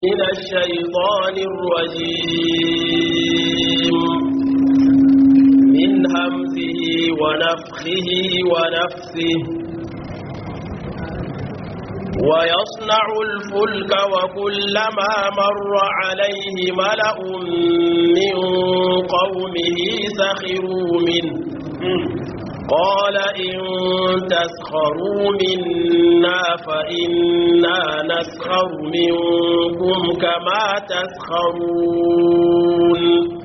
من الشيطان الرجيم من همزه ونفخه ونفثه ويصنع الفلك وكلما مر عليه ملأ من قومه سخروا منه قال إن تسخروا منا فإنا نسخر منكم كما تسخرون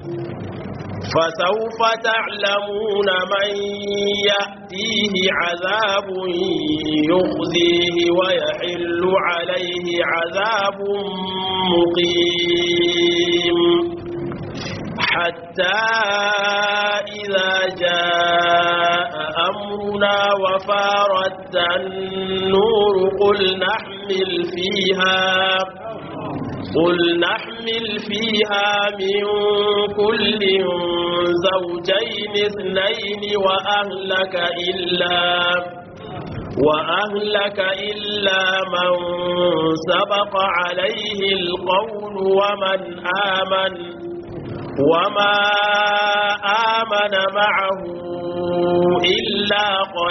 فسوف تعلمون من يأتيه عذاب يخزيه ويحل عليه عذاب مقيم حتى إذا جاء أمرنا وفارت النور قل نحمل فيها قل نحمل فيها من كل زوجين اثنين وأهلك إلا وأهلك إلا من سبق عليه القول ومن آمن وما آمن معه إلا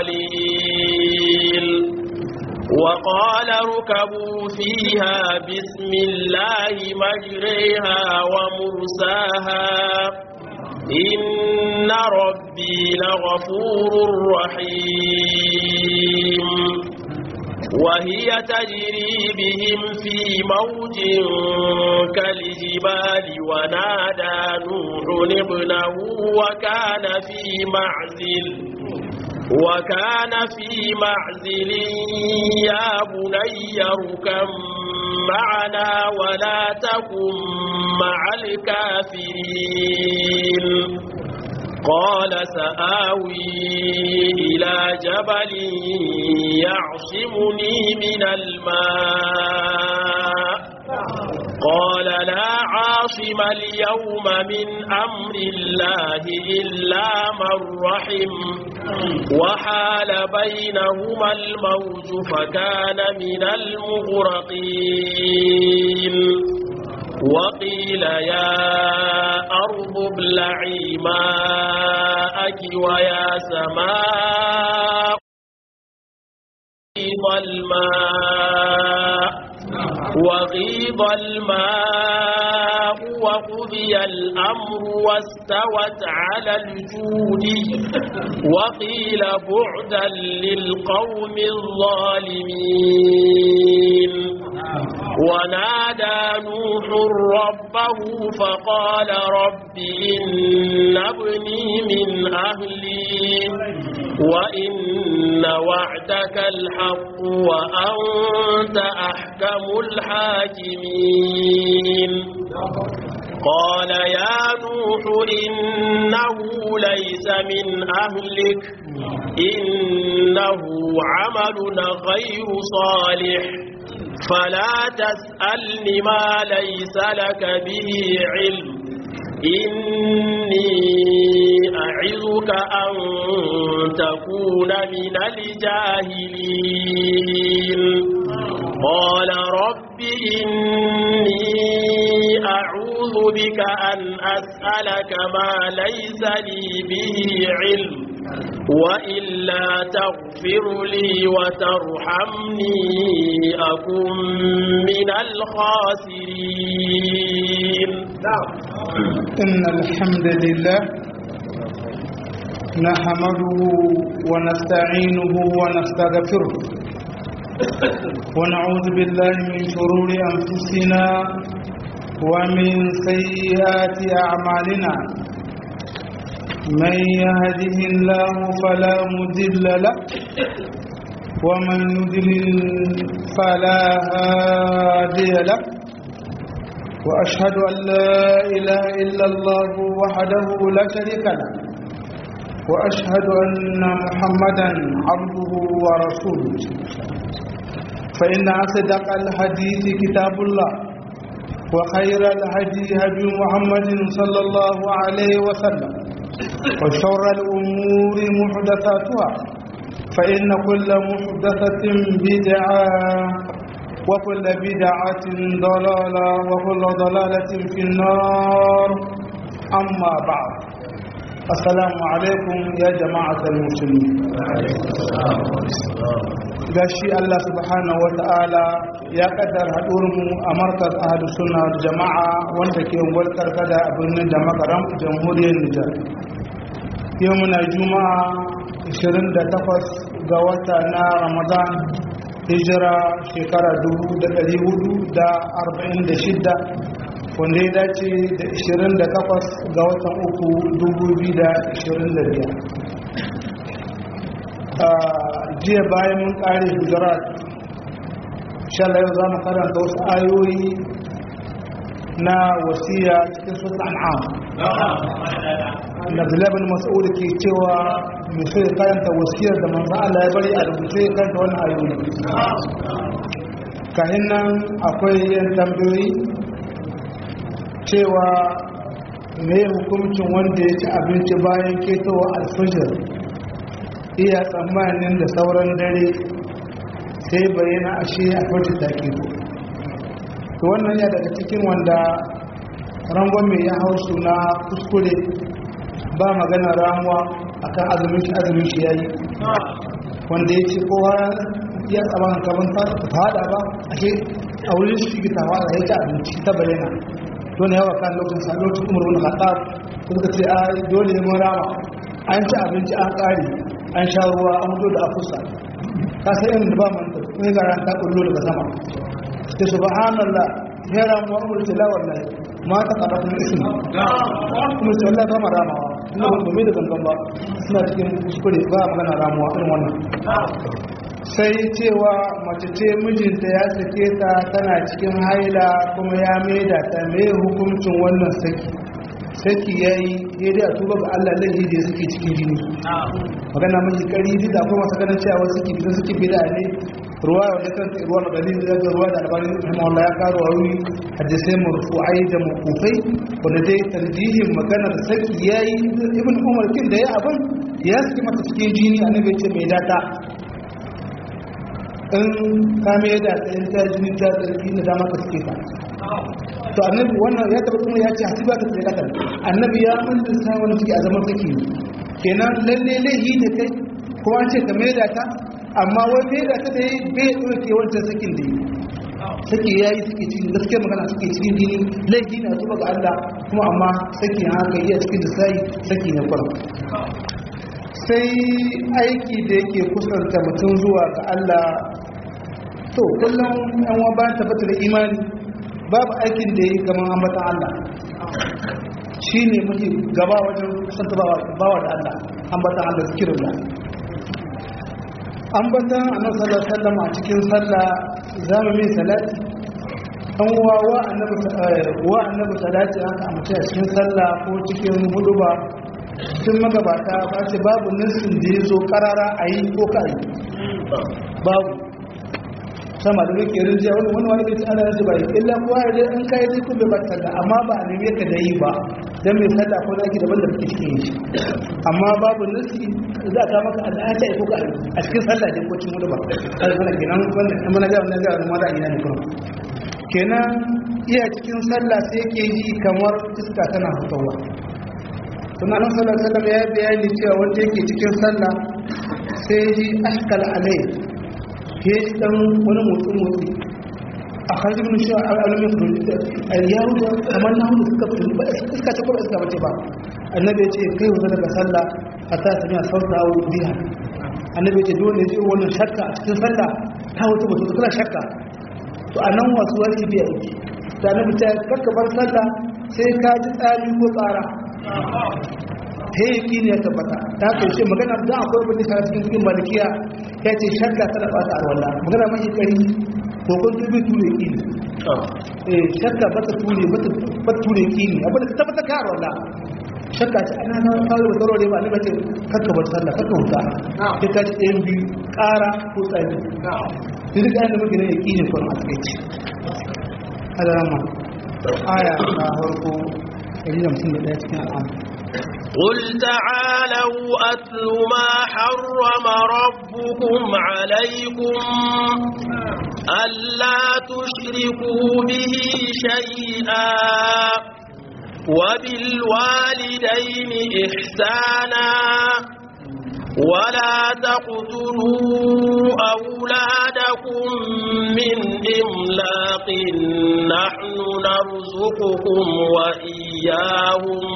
قليل وقال اركبوا فيها بسم الله مجريها ومرساها إن ربي لغفور رحيم وهي تجري بهم في موج كالجبال ونادى نوح ابنه وكان في معزل وكان في معزل يا بني اركم معنا ولا تكن مع الكافرين قال سآوي إلى جبل يعصمني من الماء قال لا عاصم اليوم من أمر الله إلا من رحم وحال بينهما الموج فكان من المغرقين وقيل يا أرض ابلعي ماءك ويا سماء غيض الماء وغيض الماء وقضي الأمر واستوت على الجود وقيل بعدا للقوم الظالمين ونادى نوح ربه فقال رب إن ابني من أهلي وإن وعدك الحق وأنت أحكم الحاكمين قال يا نوح إنه ليس من أهلك إنه عمل غير صالح فلا تسألني ما ليس لك به علم إني أعظك أن تكون من الجاهلين قال رب إني أعوذ بك أن أسألك ما ليس لي به علم وإلا تغفر لي وترحمني أكن من الخاسرين إن الحمد لله نحمده ونستعينه ونستغفره ونعوذ بالله من شرور أنفسنا ومن سيئات أعمالنا من يهده الله فلا مضل له ومن يضلل فلا هادي له واشهد ان لا اله الا الله وحده لا شريك له واشهد ان محمدا عبده ورسوله فان اصدق الحديث كتاب الله وخير الهدي هدي محمد صلى الله عليه وسلم وشر الأمور محدثاتها فإن كل محدثة بدعة وكل بدعة ضلالة وكل ضلالة في النار أما بعد السلام عليكم يا جماعة المسلمين gashi Allah subhanahu wa ta'ala ya kaddar mu a markaz ahadu suna jama'a wanda ke walkar kada a birnin da makaram jamhuriyar Nijar. Yau muna juma'a 28 ga wata na Ramadan hijira shekara 1446 wanda ya dace da 28 ga watan uku 2025 jiya bayan mun kare gujarat shalai yau za mu karanta wasu ayoyi na wasiya cikin sun an'am na bilabin mas'udu ke cewa mai so ya karanta wasiyar da manzan Allah ya bari a rubuce ya karanta wani ayoyi kahin nan akwai yan tambayoyi cewa mai hukuncin wanda ya ci abinci bayan ketowa alfajir iya tsammanin da sauran dare sai bayyana ashe a farci take to wannan ya daga cikin wanda rangon mai ya hau suna kuskure ba magana ramuwa akan azumin shi azumin shi yayi wanda ya ce kowa ya tsaban kaman ta fada ba ashe a wurin shi ta fada ya ci abinci ta bayyana don yawa kan lokacin sa lokacin umar wani khattab suka ce a dole ne mun rama an ci abinci an kare an sha ruwa an mutu da afusa ka sai yin da ba man da ne ga ran ta kullu daga sama sai subhanallah ya ramu wa umar tila wallahi ma ta kada kuma ismi kuma sai wallahi ba maramawa ina ba mai da gangan ba suna cikin kuskure ba magana ramuwa irin wannan sai cewa mace ce mijinta ya sake ta tana cikin haila kuma ya maida ta mai hukuncin wannan saki saki ya yi daidai a tuba ga Allah laifi da suke cikin jini magana mai kari duk da akwai masu ganin cewa suke bisa suke bida ne ruwa wanda kan ruwa da dalilin da ga ruwa da albarin rahimahullah ya karo a wuri hadisai marfu'ai da mukufai wanda dai tarjihin maganar saki ya yi ibn umar kin da ya abin ya saki mata cikin jini annabi ya ce mai data in ka mai da ta in ta jini ta tsarki da dama ka suke ta to annabi wannan ya taba kuma ya ce hasiba ta tsaya kan annabi ya manta sa wani suke a zaman saki kenan lalle laihi da kai kuma an ce ka mai da ta amma wai mai da ta da yi bai ɗauke wancan sakin da yi saki ya yi suke cikin gaskiyar magana suke cikin jini laifi na tuba ga Allah kuma amma saki haka iya cikin da sai saki na kwara sai aiki da yake kusanta mutum zuwa ga Allah to kullum yan wa bayan tabbatar da imani babu aikin da yi gaman ambatan Allah shi ne mafi gaba wajen kusanta bawa da Allah ambatan Allah zikirin da ambatan annabi sallallahu alaihi wasallam a cikin sallah zamu mai salati an wa wa annabi wa annabi salati haka a mutum a cikin sallah ko cikin huduba sun magabata ba ce babu nassin da ya zo karara a yi ko ka yi babu sama da muke rinjiya wani wani wani bai ana yanzu ba yi illa kuwa ya dai in ka yi zikun bai bata da amma ba a neme ka da yi ba don mai sallah ko zaki daban da kake cikin shi amma babu nassi za ka maka al'ata ko ka a cikin sallah ne ko cin mudu ba kai mana kenan wannan in mana ga wannan ga wannan da ina ne kuma kenan iya cikin sallah sai yake yi kamar iska tana fitowa sunan nan sallallahu alaihi wasallam ya bayani cewa wanda yake cikin sallah sai ji ashkal alai ke dan wani motsi motsi a kharji bin shi alamin kudin yaro da kamar na hudu suka fito ba iska ce kuma iska bace ba annabi ya ce kai wuta daga sallah a ta sami a sauta a biya annabi ya ce dole ya ce wannan shakka a cikin sallah ta wuta mutu kana shakka to a nan wasu wani biya yake da annabi ta kakka bar sallah sai ka ji tsari ko tsara he yaki ne ya tabbata ta kai shi magana da akwai wani sa cikin cikin malikiya ya ce shakka tana bata alwala magana mai kari ko kun tubi ture ki ne eh shakka bata ture bata bata ture ki ne abin da ta tabbata ka alwala shakka ce ana na kawo da tsaro ne ba ni bace kakka bar sallah kakka huta sai ka ci ɗayan biyu ƙara ko tsari sai duka yana muke ne yaki ne kuma a takaici alama aya ta farko 151 cikin al'amur قل تعالوا أتل ما حرم ربكم عليكم ألا تشركوا به شيئا وبالوالدين إحسانا ولا تقتلوا أولادكم من إملاق نحن نرزقكم وإياهم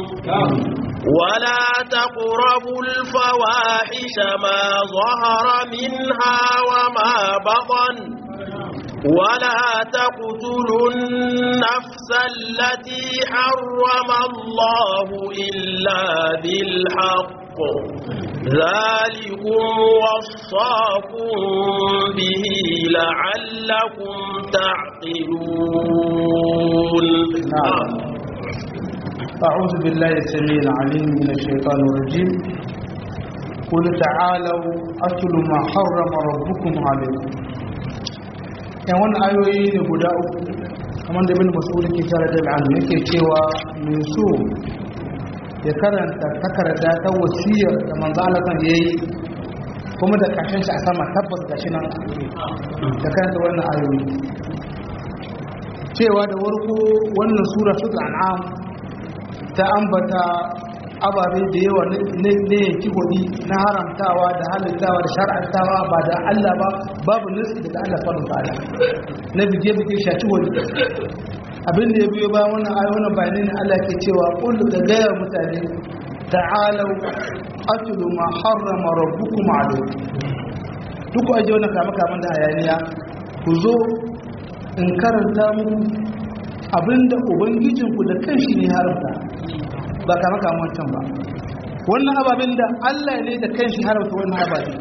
ولا تقربوا الفواحش ما ظهر منها وما بطن ولا تقتلوا النفس التي حرم الله إلا بالحق ذلكم وصاكم به لعلكم تعقلون نعم أعوذ بالله السميع العليم من الشيطان الرجيم قل تعالوا أتل ما حرم ربكم عليكم yan wani ayoyi ne guda uku kamar da bin masu ke tare da al'adu yake cewa mai so ya karanta takarda ta wasiyar da manzo Allah kan yayi kuma da kashin shi a sama tabbas gashi nan da karanta wannan ayoyi cewa da warko wannan sura su an'am ta ambata ababe da yawa na yanki hudi na haramtawa da halittawa da shar'antawa ba da Allah ba babu nasi daga Allah faɗin fara na bige-bige shaci wani abin da ya biyo ba wannan ayi wannan bayanai ne Allah ke cewa kullu da gaya mutane ta'alau atlu ma harrama rabbukum alaykum duk aje wannan kama kaman da hayaniya ku zo in karanta muku abinda ubangijinku da kanshi ne haramta ba kama kama wancan ba wannan ababen da Allah ne da kanshi haramta wannan ababen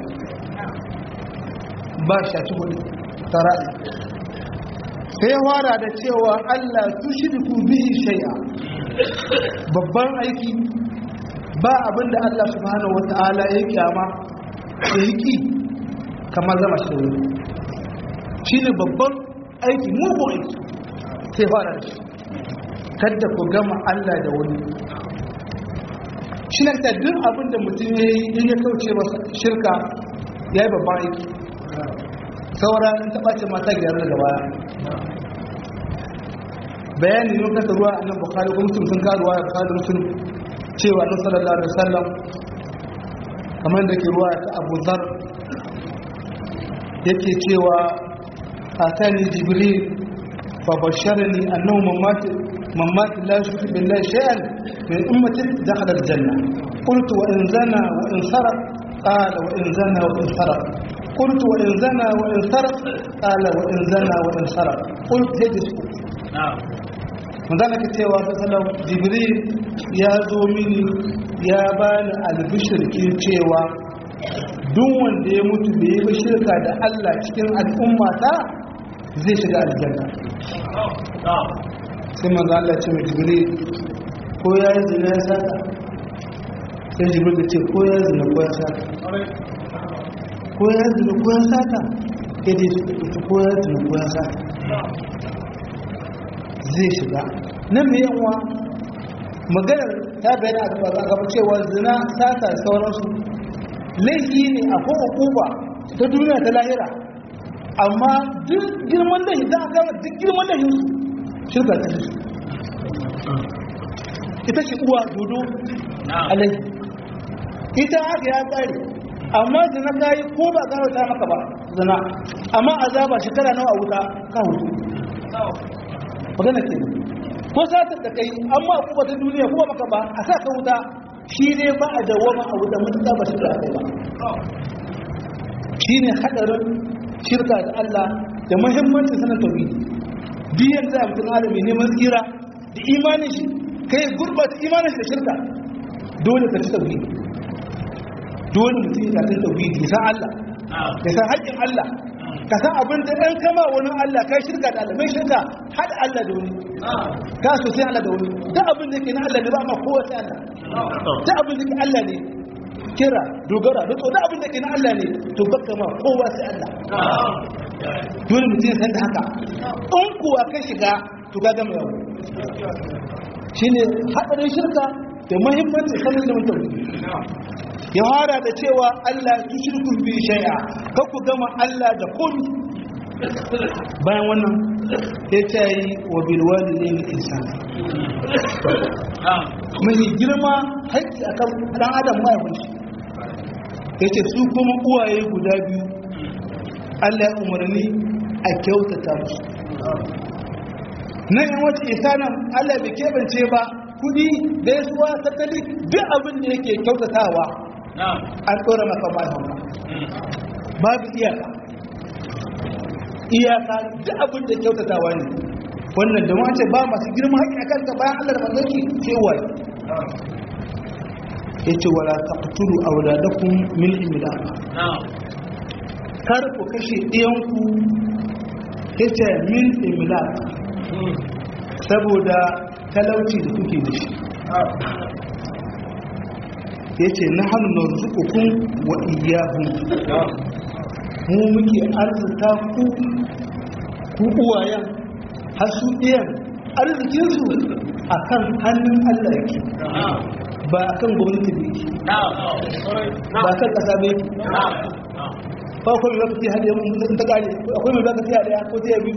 ba shaci hudu tara'i sai wara da cewa Allah tushriku bihi shay'a babban aiki ba abinda Allah subhanahu wata'ala ya kyama da yiki kamar zama shi da wani shine babban aiki mugu aiki sai fara da shi kada ku gama Allah da wani shi na ta duk abinda mutum ya yi in ya kauce masa shirka ya yi babban aiki saura in taɓa ce mata gyara daga baya bayani ne kasa ruwa a nan bukari ko mutum sun karuwa ya bukari mutum cewa na sallallahu alaihi wasallam kamar da ke ruwa ta abu zar yake cewa a tani jibril fa basharani annahu mamati mamati la yushriku billahi shay'an min ummati dakhala aljanna qultu wa in zana wa in sarq qala wa in zana wa in sarq قلت وإن زنى وإن سرق قال وإن زنى وإن سرق قلت يجلس manzana ka cewa salam jibril ya zo mini ya bani albishirkin cewa duk wanda ya mutu da yi shirka da Allah cikin al'ummata zai shiga aljanna sai manzo Allah ce mai jibril ko ya yi zina ya saka sai jibril da ce ko ya yi zina ko ya saka ko ya yi zina ko ya saka ya dai ita ko ya yi zina ko ya saka zai shiga nan mai yanwa maganar ta bayyana a gaba cewa zina sata sauransu laifi ne a ko hukuma ta duniya ta lahira amma duk girman da za a gama duk girman da yin shirka ta su ita ce uwa dodo alai ita haka ya tsari amma zina ta yi ko ba gano ta maka ba zina amma azaba shekara nawa a wuta ka hutu magana ke ko satar da kai amma kuma ta duniya kuma maka ba a sa ka wuta shi ne ba a dawama a wuta mutuka ba shirka kai ba shi ne hadarin shirka da Allah da muhimmancin sanar tauhidi biyan da mutum alami neman tsira da imanin shi kai gurbata imanin shi da shirka dole ka ci tauhidi dole mutum ya san tauhidi ya san Allah ya san haƙƙin Allah ka san abin da ɗan kama wani Allah kai shirka da Allah mai shirka haɗa Allah da wani ka so sai Allah da wani duk abin da ke na Allah ne ba ma kowa sai Allah duk abin da ke Allah ne kira dogara da duk abin da ke na Allah ne to baka ma kowa sai Allah dole mutum san da haka in kuwa ka shiga to ga gama yau shine haɗarin shirka da muhimmanci sanin da mutum ya fara da cewa Allah tushirku bi shay'a ka ku gama Allah da komi bayan wannan ya ce yi wa bilwali ne na insan mai girma haƙƙi a kan ɗan adam mahaifin shi ya ce su kuma uwaye guda biyu allah ya umarni a kyautata musu nan yan wata isanan allah bai keɓance ba kudi da ya suwa tattali duk abin da yake kyautatawa an tsora maka mahaifin babu iyaka iyaka duk abin da kyautatawa ne wannan da wace ba masu girma haƙi a kanka bayan allah da manzanki cewa ya ce wala taqtulu auladakum min imlaq kar ku kashe ɗiyanku yace min imlaq saboda talauci da kuke da shi yace nahnu narzuqukum wa iyyahum mu muke arzuta ku ku uwayen har su ɗiyan arzikinsu a kan hannun Allah yake ba a kan gwamnati ne ba a kan ƙasa ne ba akwai mai baka hada yawan mutum ta gane akwai mai baka hada ya ko ta yabi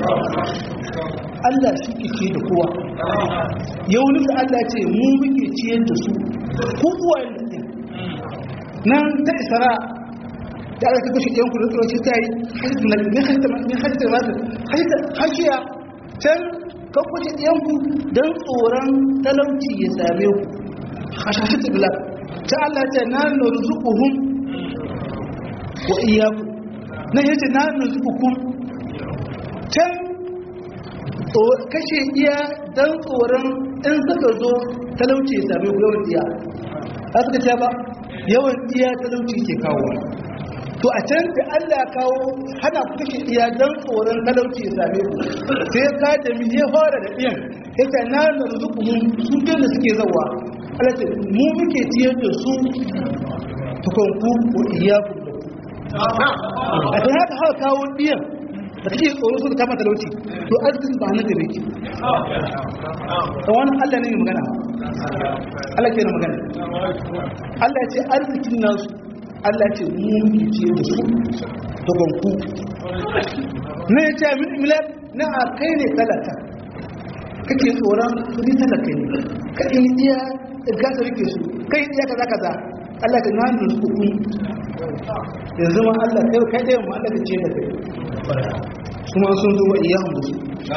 Allah shi ke ce da kowa yau nufi Allah ce mu muke ciyar da su ko uwayen da ɗin nan ta isara da aka kashe ɗan kudu tsoro shi ta yi ne hajjar masu hashiya can kan kashe ɗan ku don tsoron talauci ya same ku hashashi tsibila ta Allah ce na nurzuquhum wa iyyakum nan yace na nurzuqukum can kashe iya don tsoron in suka zo talauci ya same ku yawan iya a suka ce ba yawan iya talauci ke kawo to a can da Allah ya kawo hana ku kashe iya don tsoron talauci ya same ku sai ka da mi ya fara da iyan yace na narzuquhum su da suke zawa Allah ce mu muke ciyar da su tukunku wa iyyakum da ku a kan haka haka kawo iyan da kake tsoro su da kama talauci to arzikin ba na gare ki da wani Allah ne magana Allah ke na magana Allah ya ce arzikin nasu Allah ce mu muke ce da su da banku na ya ce min milar na a kai ne talaka kake tsoron kudi talaka ne ka in iya gasa rike su kai iya kaza kaza Allah ka na nuna su kun yanzu ma Allah kai kai da mu Allah ka ce da kai kuma sun zo wa iyahun da su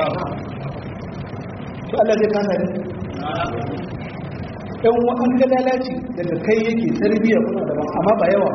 to Allah zai kasa ne yan wa'an ga lalaci daga kai yake tarbiyya kuna daban amma ba yawa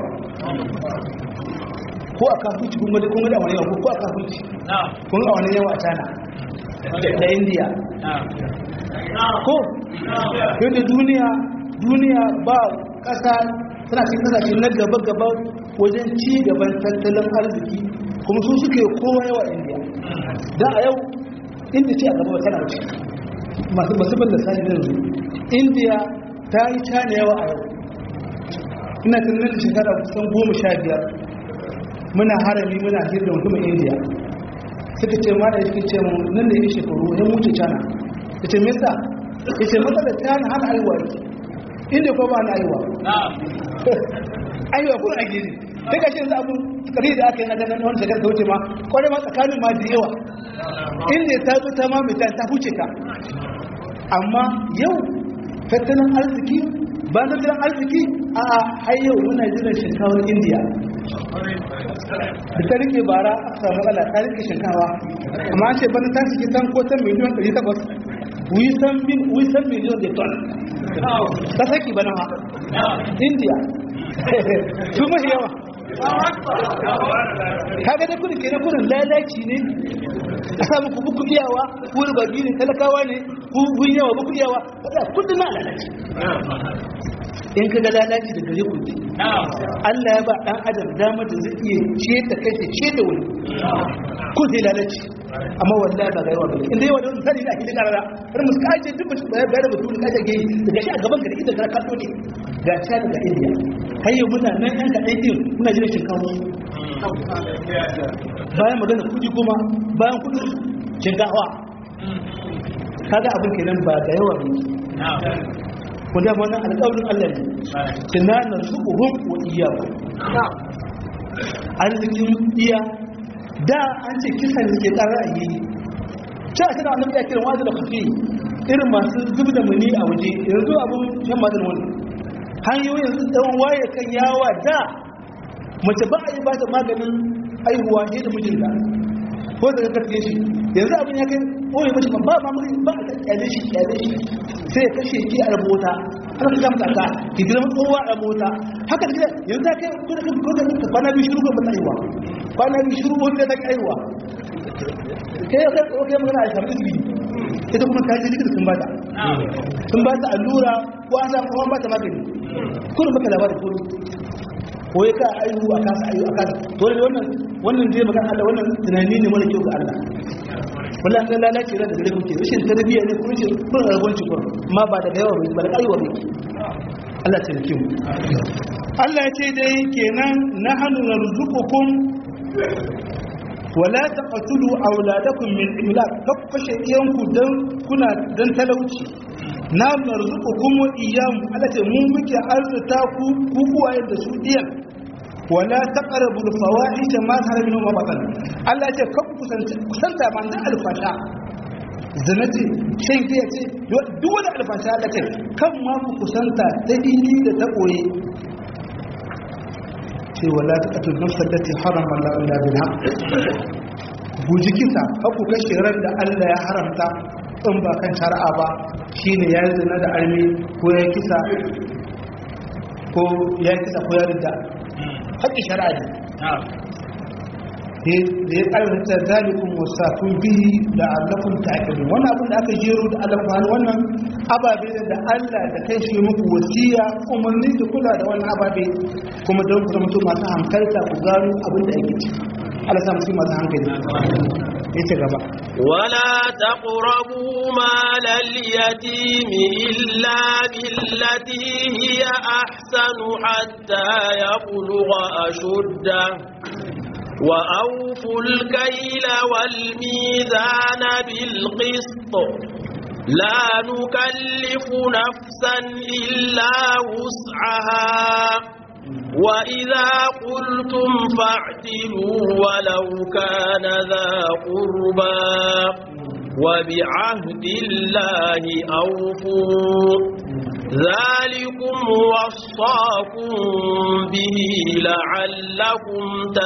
ko a kafuci kun gada kun gada wani yawa ko a kafuci kun ga wani yawa a cana da indiya ko yadda duniya duniya ba kasa tana cikin kasashe na gaba-gaba wajen ci gaban tattalin arziki kuma su suke kowa yawa indiya da a yau inda ce a gaba tana wuce masu masifin da sani na yanzu indiya ta yi cana yawa a yau ina tunanin da shekara kusan goma sha biyar muna harami muna hira da mutumin indiya suka ce ma da suka ce mu nan da yi shekaru ya mutu cana ya ce mesa ya ce matsalar cana hana aiwa yake inda ko ba na aiwa aiwa kuma a gini sai ka ce yanzu abu kari da aka yi na ganin wani shekara ta wuce ma kwarai ma tsakanin ma da yawa inda ta zo ta mamita ta huce ka amma yau tattalin arziki ba tattalin arziki a hayyau muna jiran shinkawar indiya da ta rike bara a samu matsala ta rike shinkawa amma an ce bana ta shige tan ko tan miliyan 800 wisan miliyan da ton ta saki bana ma indiya su mahi yawa kaga da kudin kenan kudin lalaci ne a samu ku buku iyawa ku rubagi ne talakawa ne ku gun yawa buku iyawa kada kudin na lalaci in ka ga lalaci da gare kudi Allah ya ba dan adam damar da zai iya ce da kai ce da wani ko zai lalaci amma wallahi ba ga yawa bane inda yawa da misali da ake karara har musu kace duk bashi bayar bayar mutum da kace gai daga shi a gaban ka da idan ka kato ne ga ta daga India har yau muna nan yan ka din muna jira shinkafa bayan magana kudi kuma bayan kudin shinkafa kaga abin kenan ba da yawa ne wanda wannan alƙawarin Allah ne tunanin su uhum wa iyyaku arzikin iya da an ce kisan da ke ƙara a yi ce a cikin annabi ya kiran wajen da kafi irin masu zub da muni a waje yanzu abin yan mazin wani hanyoyin yanzu tsawon waye kan yawa da mace ba a yi ba ta maganin aihuwa ne da mijinta ko da ka karfe shi yanzu abin ya kai ɓoye mashi ba ma mai ba a kyale shi kyale shi sai ya kashe ki a rabota ana ka gamta ka ki girma tsohuwa a mota haka da yanzu ta kai ko da ka ko da ka kwana biyu shiru ko ba ta aiwa kwana biyu shiru wanda ta aiwa kai ya kai ko kai magana a samu izini ita kuma ta ji likita sun bata sun bata allura ko an samu kuma bata magani kullum baka labarin ko ko ya ka aihu a kasa aihu a kasa to da wannan wannan zai magana Allah wannan tunani ne mara kyau ga Allah wallahi sai lalace da gare kuke rashin tarbiyya ne kuma rashin kun rabonci kun ma ba daga yawa ba da aiwa ne Allah ta rike mu Allah ya ce dai kenan nahnu narzuqukum wala taqtulu auladakum min imlaq kaf kashe iyanku dan kuna dan talauci na narzuqukum wa iyam Allah ce mu muke arzuta ku ku kuwaye da su iyan wala taqrabu al-fawahish ma zahara minhu ma batan Allah ya ce kaf kusanta kusanta man da alfasha zina ce shan giya ce duk wani alfasha Allah ce kan ma ku kusanta ta dini da ta koye ce wala taqtul nafsa allati harama Allah illa bil haqq guji kisa haku kashe ran da Allah ya haramta in ba kan shari'a ba shine ya zina da armi ko ya kisa ko ya kisa ko ya ridda haƙƙi shari'a ne da ya ƙarfata zalikun wasafin bihi da allafin ta'akidun wannan abin da aka jero da allafin wannan ababe da Allah da kai shi muku wasiya umarni da kula da wannan ababe kuma don ku zama masu hankalta ku gano abin da ake ci Allah sa musu masu hankali ya ce gaba ولا تقربوا مال اليتيم إلا بالتي هي أحسن حتى يبلغ أشده وأوفوا الكيل والميزان بالقسط لا نكلف نفسا إلا وسعها وإذا قلتم فاعتلوا ولو كان ذا قربى وبعهد الله أوفوا ذلكم وصاكم به لعلكم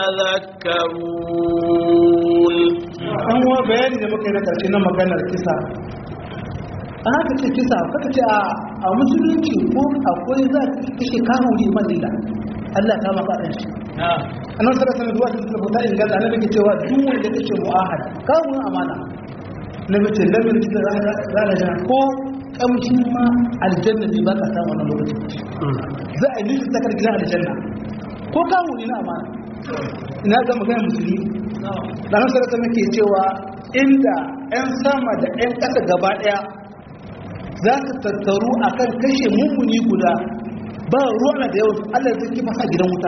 تذكرون an wa bayani da muka yi na karshe na maganar kisa an haka ce kisa kaka ce a musulunci ko akwai za ka kashe kawo ne mazila Allah ta maka ɗan shi annan sarrafa sanar zuwa cikin tabbata in gaza na nake cewa duk wanda kashe mu'ahad kawo amana na mace lamin da rana jana ko kamshin ma aljanna ne ba ka samu wannan lokacin za a yi nufin takar gidan aljanna ko kawo ne na amana ina ga magana musulmi ɗanar sarrafa nake cewa inda 'yan sama da 'yan ƙasa gaba ɗaya za su tattaru a kan kashe mummuni guda ba ruwa da yawan allah zai kifa sa gidan wuta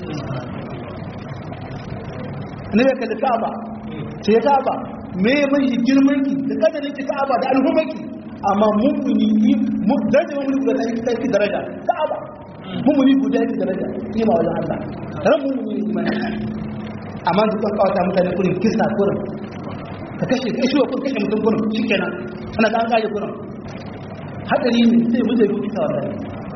ne ya kalli ka'aba ce ya ka'aba me mai girman ki da kadarin ki ka'aba da alhumanki amma mummuni mu daraja mummuni guda ta yi ta yi daraja ka'aba mummuni guda ya yi daraja ni ma wajen allah ran mummuni imani amma duk an kawata mutane kurin kisa kurin ka kashe kashe wa kun kashe mutum kurin shikenan ana ga an kaje kurin hadari ne sai mu zai kisa wallahi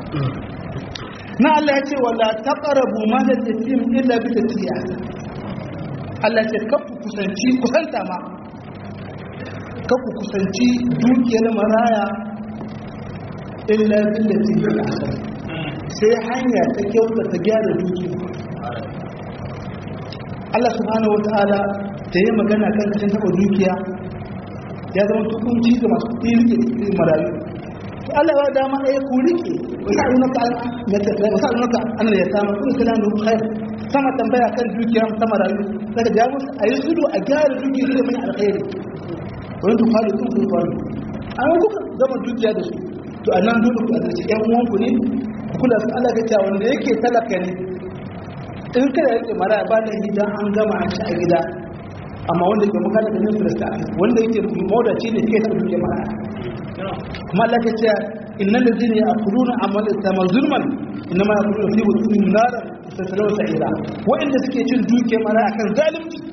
na Allah ya ce wala taqrabu mal yatim illa bi tatiya Allah ya ce kafu kusanci kusanta ma kafu kusanci dukiyar maraya illa billati hi ahsan sai hanya ta kyauta ta gyara dukiya Allah subhanahu wataala da yi magana kan kashin taba dukiya ya zama tukunci ga masu ɗirke marayu Allah ya dama ɗaya ku rike wasalunaka wasalunaka an ya samu kun kana da khair sama tambaya kan dukiya ta marayu daga jawo a yi sudu a gyara dukiya da mai alkhairi wani to faru kun kun faru an kuka zama dukiya da su to annan dole ku azurci ƴan uwanku ne ku kula su Allah ga cewa wanda yake talaka ne in kada yake mara ba da gida an gama an ci a gida amma wanda ke makala da nufin da wanda yake mawadaci ne kai ta dukiya mara kuma Allah ya ce innal ladina ya'kuluna amwal yatama zulman inma ya'kuluna fi butunihim naran tasallu sa'ira wa'inda suke cin duke mara akan zalunci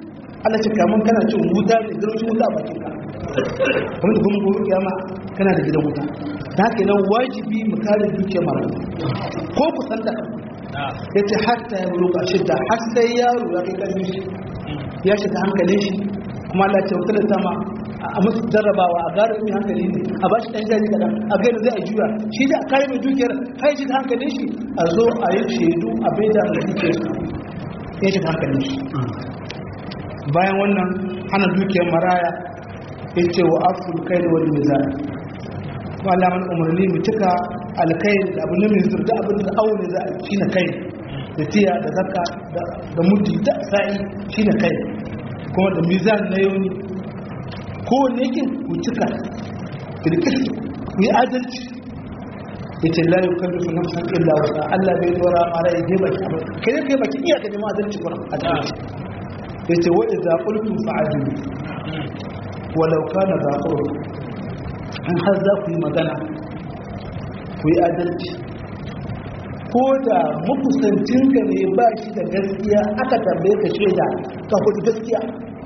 Allah ce kamun kana cin wuta ne garwacin wuta a bakin ka kuma da kuma gobe kiyama kana da gidan wuta da haka nan wajibi mu kare dukiyar marayu ko ku san da ya ce hatta ya bulu ƙarshen da har sai yaro ya kai ƙarfi shi ya shiga hankalin shi kuma Allah ce wata da sama a musu jarrabawa a gara mai hankali ne a ba shi ɗan jari kaɗan a gani zai a juya shi da a kare mai dukiyar har shi da hankalin shi a zo a yi shaidu a bai da mai dukiyar ya shiga hankalin shi bayan wannan hana dukiyar maraya ya ce wa aful kai da wani mizan kuma Allah mana umarni mu cika alkai da abu ne mai zurda abin da aure za a shi na kai da tiya da zaka da mutu da sa'i shi na kai kuma da mizan na yau kowanne yake ku cika kirkirki ku yi adalci ya ce la yukallifu nafsan illa wasa Allah bai dora mara ya je baki abin kai ne kai baki iya ka nemi adalci kuma adalci ya ce wa idza qultum fa'adilu walau kana za qurb in har za ku yi magana ku yi adalci ko da makusancinka ne ba shi da gaskiya aka tambaye ka shaida ka kudu gaskiya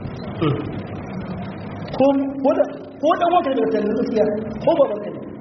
ko dan wata da tattalin gaskiya ko ba baka ne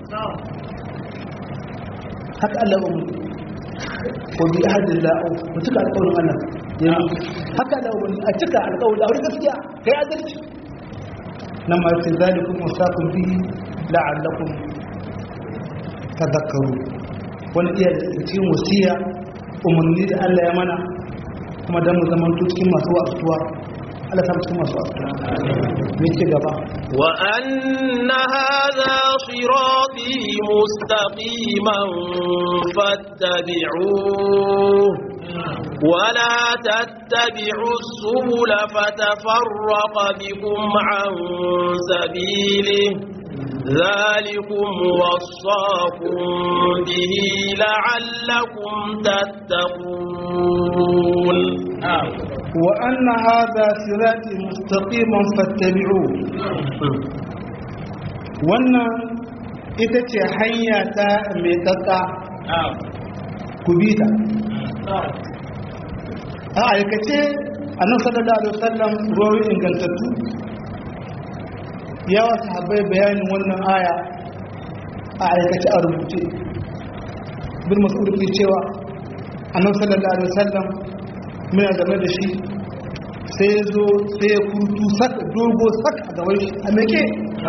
haka Allah ba mu ko bi ahadin la'u mu cika alƙawarin Allah ya haka Allah ba a cika alƙawarin aure gaskiya kai adalci nan ma sai zalikum wasaqum bihi la'allakum tadhakkaru wani iya da cikin wasiya umarni da Allah ya mana kuma dan mu zaman cikin masu wasuwa Allah ta cikin masu wasuwa me ce gaba wa anna hadha sirati mustaqiman fattabi'uhu ولا تتبعوا السبل فتفرق بكم عن سبيله ذلكم وصاكم به لعلكم تتقون وأن هذا صراطي مستقيما فاتبعوه wannan ita ce hanya ta mai tsatsa ku bi ta a aikace annabi sallallahu alaihi wasallam ruwayoyi ingantattu ya wasu habai bayanin wannan aya a aikace a rubuce bin masu ke cewa annabi sallallahu alaihi wasallam muna game da shi sai ya zo sai ya kurtu saka dogo saka a gaban shi a meke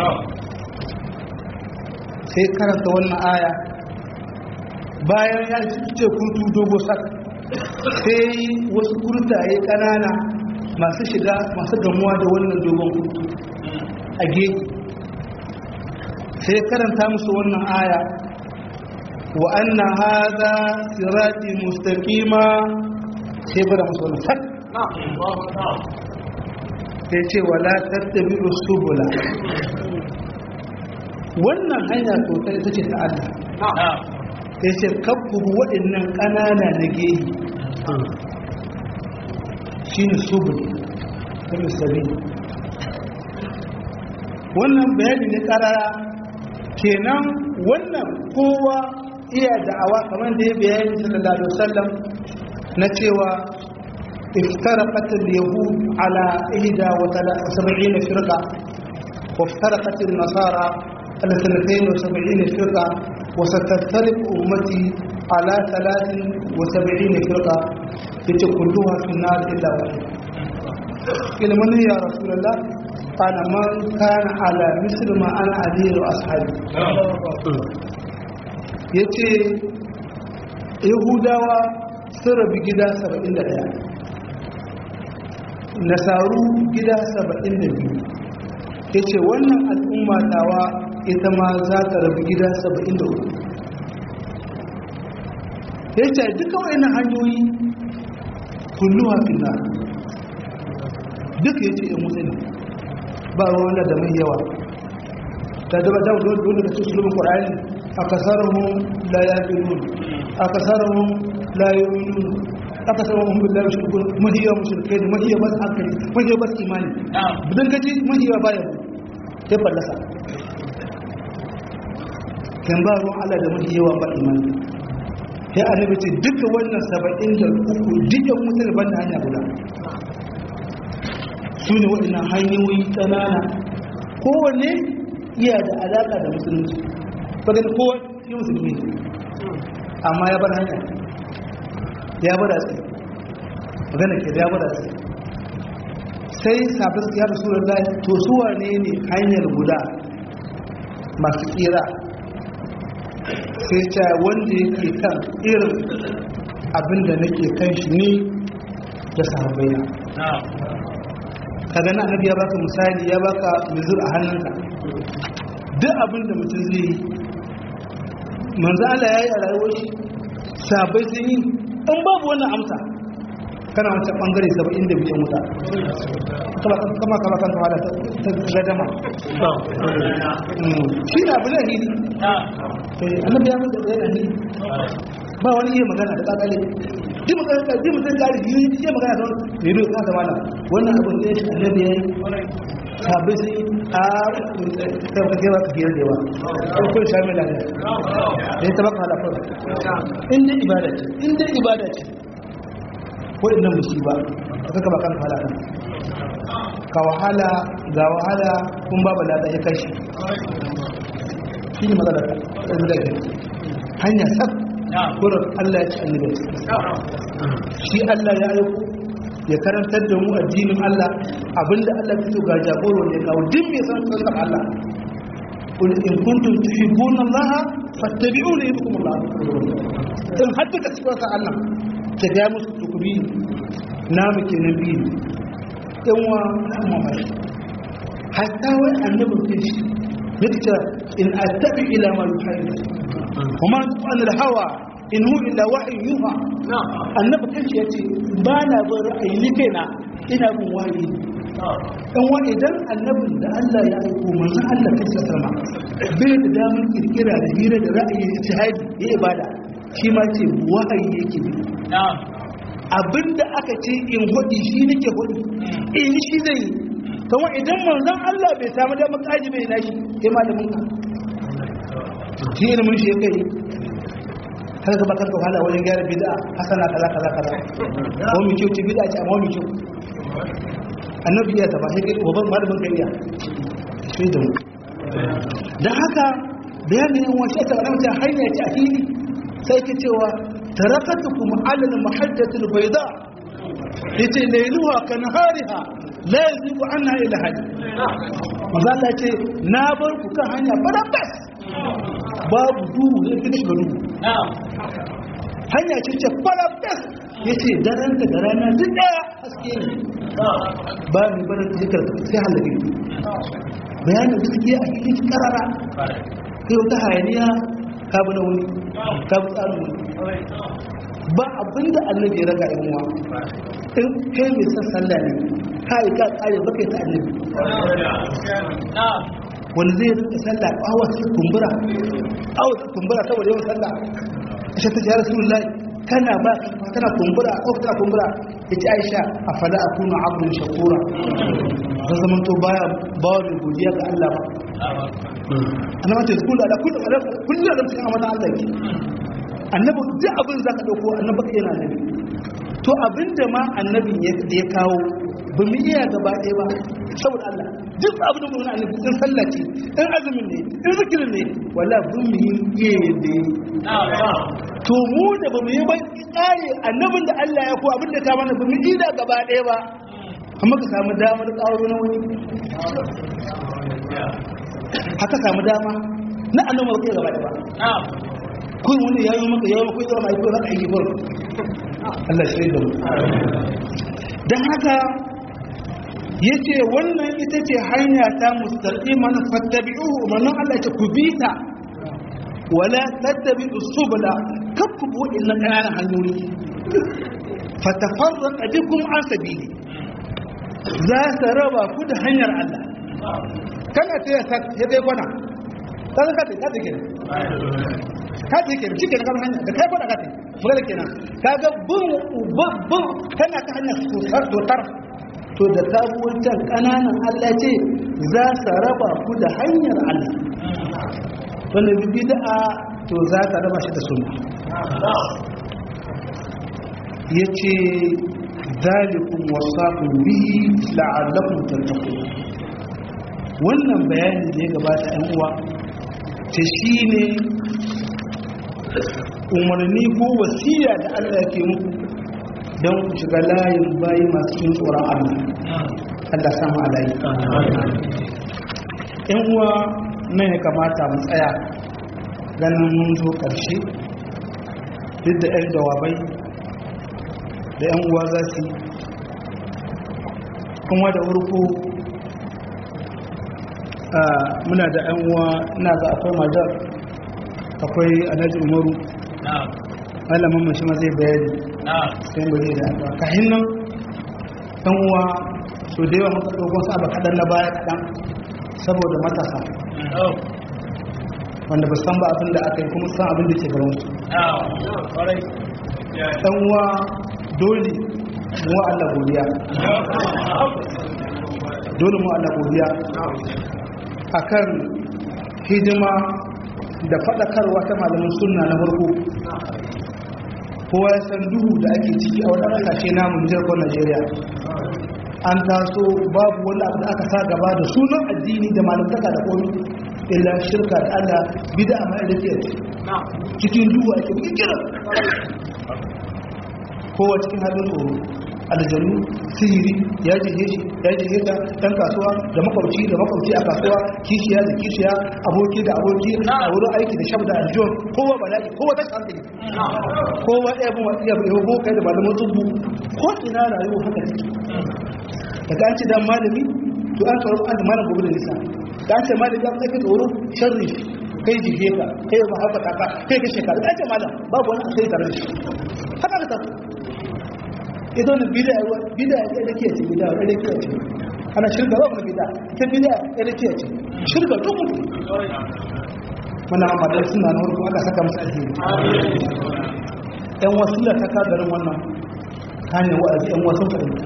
sai karanta wannan aya bayan ya ce kurtu dogo saka sai wasu kurtaye kanana masu shiga masu gamuwa da wannan dogon kurtu a gefe sai karanta musu wannan aya wa anna hadha sirati mustaqima sai bada musu wannan sak sai ce wala tattabi'u subula wannan hanya sosai ita ce ta Allah sai ce kabbu waɗannan ƙanana na gehe shine subul kuma sabi wannan bayani ne karara kenan wannan kowa iya da'awa kamar da ya bayani sallallahu alaihi wasallam na cewa افترقت اليهود على إحدى وسبعين فرقة وافترقت النصارى على اثنتين وسبعين فرقة وستفترق أمتي على ثلاث وسبعين فرقة كلها في النار إلا واحد قيل من يا رسول الله قال من كان على مثل ما أنا عليه وأصحابي yace yahudawa sun rabi gida 71 nasaru gida 72 yace wannan al'umma tawa ita ma za ta rabi gida 73 yace duka wayannan hanyoyi kulluwa finna duka yace ya musulmi ba wanda da mai yawa ta daba da dole da cikin Qur'ani akasarhum la yaqilun akasarhum la yu'minun akasarhum billahi yushrikun mahiya mushrikai mahiya bas hankali mahiya bas imani bidan gaji mahiya baya sai fallasa kan ba ruwan Allah da mahiya ba imani sai annabi ce duka wannan 73 dukkan musulmi banda hanya guda su ne waɗannan hanyoyi ƙanana kowanne iya da alaƙa da musulunci bagan kowa shi musulmi amma ya bar hanya ya bar asi magana ke ya bar asi sai sabis ya rasu da to su wane ne hanyar guda masu kira sai ta wanda yake kan irin abin da nake kan shi ne da sahabbai kaga na annabi ya baka misali ya baka mizur a hannunka duk abin da mutum zai yi manzo Allah yayi a rayuwar shi sahabbai sun yi in babu wannan amsa kana wancan bangare 70 da biyan wuta kama kama kama kan kama da ta gadama shi na abin da hili annabi ya mutu da yana hili ba wani iya magana da kakale ji magana ka ji mutum kare ji ji magana don ne ne ka zama wannan abin da shi annabi yayi sabai sai a ta ka gewa ka gera dewa ko ko sha mai lafiya da ya tabaka halafa in dai ibada ce in dai ibada ce ko innan musiba ka ka bakan halaka ka wahala ga wahala kun babu lada ya kashi shi ne matsalar da hanya sak kurin Allah ya ci annabi shi Allah ya aiko ya karantar da mu addinin Allah abinda Allah ya so ga jagoro ne kawo din mai san san Allah qul in kuntum tuhibbuna Allah fattabi'uni yuhibbukum Allah in hadda ka cikin sa Allah ke ga musu tukubi na muke nabi yan wa na mamaye hatta wai annabi ke shi yake in attabi ila ma yuhibbu kuma an hawa in hu illa wahyi yuha annabi kanshi yace ba na bin ra'ayi ni kaina ina bin wahayi dan wa idan annabin da Allah ya aiko manzon Allah kanshi sallama bai da damar kirkira da hira da ra'ayi ijtihadi ya ibada shi ma ce wahayi yake bi abinda aka ce in hudi shi nake hudi in shi zai kuma idan manzon Allah bai samu damar kaji bai nashi sai malamin ka shi ilimin shi kai har ka bakar wahala wajen gyara bid'a hasana kaza kaza kaza ko mu kyau ci bid'a ce amma mu kyau annabi ya taba sai ko ban malamin kai ya sai da mu dan haka bayanin yan washe ta ramta hanya ce a fili sai ke cewa tarakatukum ala al-mahajjati al-bayda yace layluha ka nahariha la yazibu anha ila hadi maza Allah ce na bar ku kan hanya barabbas babu duhu ne duk shiga duhu hanya ce ce barabbas yace daren da rana duk daya haske ne ba ni barin zikar sai halabi bayanin gaskiya a cikin karara kai wata hayaniya ka bi na wuni ka bi tsarin wuni ba abinda annabi ya raga yan uwa in kai mai san sallah ne kai ka kare baka ta annabi wani zai rinka sallah awa su kumbura awa su kumbura saboda yawan sallah aisha ta jihar rasulullahi kana ba kana kumbura ko kana kumbura yace aisha a fada akunu abdun shakura zan zaman to baya bawa da godiya ga Allah ba annabi ce kullu ala kullu kullu da cikin amana Allah ke annabi duk abin za ka ɗauko annabi ka yana nabi to abinda ma annabin ya kawo ba mu iya gaba ɗaya ba saboda Allah duk abin da mu na annabi in sallah ce in azumin ne in zikirin ne wala bin mu yi iya yadda yi to mu da ba mu yi ba tsare annabin da Allah ya ko abin da ka mana ba mu iya gaba ɗaya ba amma ka samu damar ƙaro na wani haka samu dama na annabi ba kai gaba ɗaya ba kun wani yayi maka yayi maka yayi maka yayi maka yi gurin Allah shi da mu dan haka yace wannan ita ce hanya ta mustaqiman fattabi'uhu manzon Allah ya ce ku bi ta wala tattabi'u subula kakku bu inna kana hanyoyi fatafarraqa bikum an sabili za ta raba ku da hanyar Allah kana ta ya dai kwana kaga ka ta ka ta ka ce ke shi ke na hanya da kai fada ka ce magana kenan kaga bin bin kana ta hanyar tutar tutar to da sabuwar can kananan Allah ce za su raba ku da hanyar Allah wanda bid'a to za ka raba shi da sunna yace zalikum wasaqu bihi la'allakum tattaqun wannan bayani da ya gabata ɗan uwa ta shine umarni ko wasiya da Allah ke muku don ku shiga layin bayi masu yin tsoron Allah Allah samu alayi ‘yan uwa nan ya kamata mu tsaya ganin mun zo ƙarshe duk da ‘yan jawabai da ‘yan uwa za su kuma da wurko muna da ‘yan uwa ina ga akwai majar akwai alhaji umaru malamin mashi ma zai bayani sai mu da addu'a kahin nan ɗan uwa so da yawa muka dogon sa kaɗan na baya kaɗan saboda matasa wanda ba san ba abin da aka yi kuma san abin da ke gaban su ɗan uwa dole mu wa Allah godiya dole mu Allah godiya akan hidima da faɗakarwa ta malamin sunna na farko kowa ya san duhu da ake ciki a wani ƙasashe namu Nijar ko Najeriya an taso babu wani abu da aka sa gaba da sunan addini da malamtaka da komi illa shirka da Allah bida a mai rike cikin duhu ake kira kowa cikin halin tsoro aljanu sihiri ya jihe shi ya jihe ta ɗan kasuwa da makwabci da makwabci a kasuwa kishiya da kishiya aboki da aboki a wurin aiki da shabda aljon kowa bala'i kowa ta hankali kowa ɗaya bin wasu yabu yabo kai da malamin tsubu ko ina rayuwa haka take daga an ce dan malami to an tsoro an da malam gobe da nisa da an ce malami an kai tsoro sharri kai jihe ka kai ba haka ka kai ka shekara da an ce malam babu wani asiri tare da shi haka ka tafi ita wani bida bida ya da ke ce bida ya da ke ce ana shirka ba wani bida ita bida ya da ke ce shirka duk mutu muna amadar suna na wani aka saka musu alheri yan wasu da ta kagarin wannan hanyar wa'azi yan wasu fahimta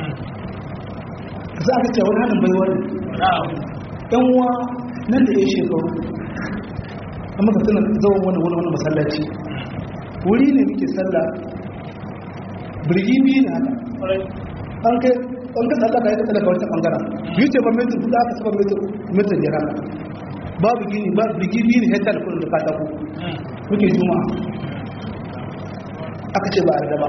za ka ce wani hannun bai wani yan wa nan da ya shekaru amma ka suna zawon wani wani wani masallaci wuri ne muke sallah birgi biyu na haka an kai an ka tsallaka ya tsallaka wata bangaren biyu ce ba metin kuɗa aka saba metin ya haka babu gini ba birgi biyu ne hektar kudin da katako muke juma'a aka ce ba a yarda ba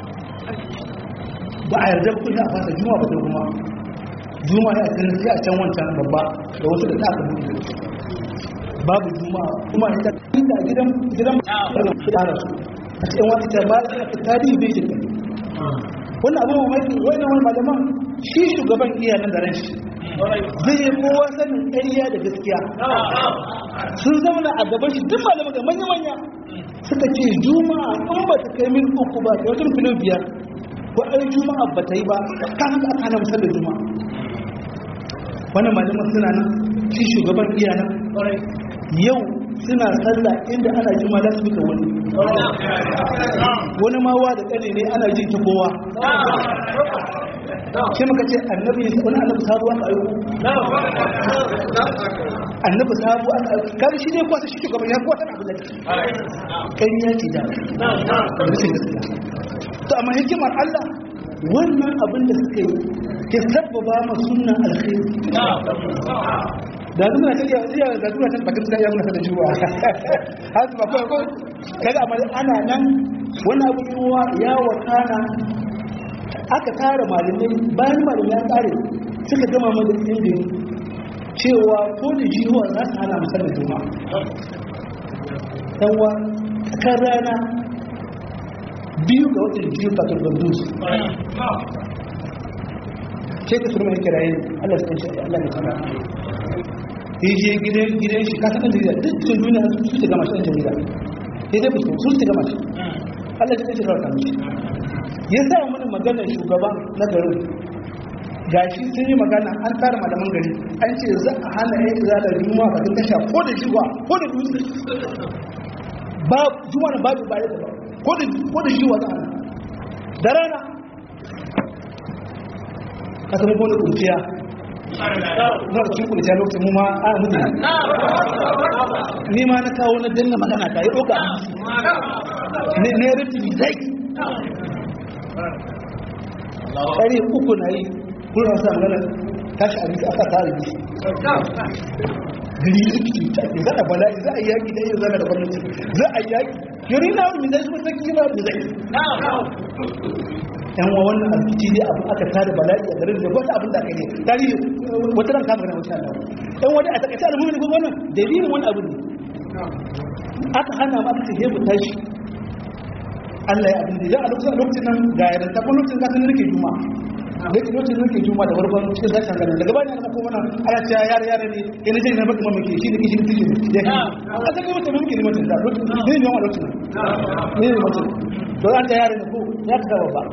ba a yarda kudin a fasa juma'a ba ta kuma juma'a ya kan sai a can wancan babba da wasu da aka buɗe babu juma'a kuma ita inda gidan gidan da su a cikin wani ta ba ta tarihi bai shi wannan abu mamaki wannan wani malaman shi shugaban iya nan da ran shi zai yi kowa sanin ƙarya da gaskiya sun zama a gaban shi duk malaman da manya-manya suka ce juma'a in ba ta kai mil uku ba ta wata filin biyar ko ai juma'a ba ta yi ba kan haka aka hana musallar juma'a wannan malaman suna nan shi shugaban iya nan yau suna sallah inda ana jima za su fita wani wani mawa da ƙane ne ana jin ta kowa shi muka ce annabi wani annabi sabu aka aiko annabi sabu aka aiko kare shi ne kwasa shi shugaban ya kwasa abu da kan ya ce da rashin gaskiya to amma hikimar Allah wannan abin da suka yi ke sabbaba ma sunnan alkhairi da zuwa ta iya da zuwa ta bakin da ya muna da juwa har ba ko ko kaga amma ana nan wannan abu ruwa ya wakana aka tara malamai bayan malamai ya kare suka gama mana inda cewa ko da jiwa za su hana musar da juma'a dan wa kan rana biyu ga watan jiyo fatar bandus ke ka surma ya kirayen Allah ya san Allah ya sana ya je gidan shi kasan ɗan jarida duk cikin duniya su su gama shi ɗan jarida ya zai fusko su su gama shi allah shi ɗan kawai kamar ya sa mana maganar shugaba na garin ga shi sun yi magana an tara malaman gari an ce za a hana ya yi zalar juma a kan tasha ko da jiwa ko da dutse ba juma na babu ba da ba ko da jiwa za a hana da rana ka samu ko da kunciya na da cikin da lokacin mu ma a mutu ni ma na kawo na danna magana ta yi ɗauka ne ne rufi zai ƙari uku na yi kuna sa magana tashi a jiki aka tare ji gari rikici ta ke za a bala'i za a yaƙi da yin zama da gwamnati za a yaƙi yari na wani zai su saki yi ba da zai yan wa wannan abinci ne abu aka tare bala'i a garin da wata abin da aka yi tarihi wata ran kama gana wata Allah yan wani a takaice al'ummi ne ko wannan dalilin wani abu ne aka hana ma aka ce mu tashi Allah ya abin da ya a lokacin lokacin nan ga yaran ta kuma lokacin zaka nake juma lokacin lokacin nake juma da farkon cikin zashin ganin daga bayan na kuma nan ana cewa yare yare ne ina jin na baka mamaki shi da kishi da kishi ya ki a saka mutum mamaki ne mutum da lokacin ne ne wannan lokacin ne ne mutum to an ta yare ne ko ya ka zaba ba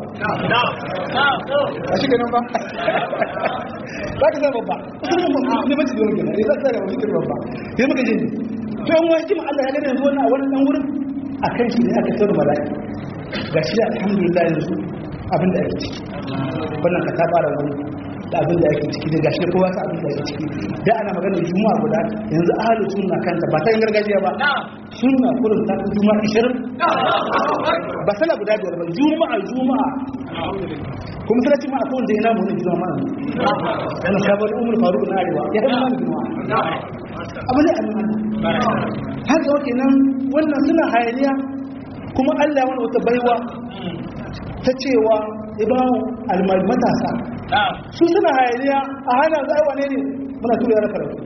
a shi kenan ba za ka zaba ba ne mace da wani ne za ka zaba shi kenan ba sai muka je ne to yan wani jima Allah ya gane yanzu wannan a wannan dan wurin a kan shi ne aka tsaro mala'i ga shi alhamdulillah yanzu abin da ake ciki wannan ka ta fara wani da abin da ake ciki da gashi kowa sa abin da ake ciki da ana magana juma'a guda yanzu ahlu sunna kanta ba ta yin gargajiya ba sunna kurin ta fi juma'a 20 ba sana guda biyar ba juma'a juma'a kuma sai ci ma akwai wanda yana mun juma'a yana sabon umar faruq na arewa ya yi mana juma'a abu ne annan haka wake nan wannan suna hayaniya kuma Allah wani wata baiwa ta cewa ibawo almal matasa su suna hayaniya a hana za wane ne muna tura yara karatu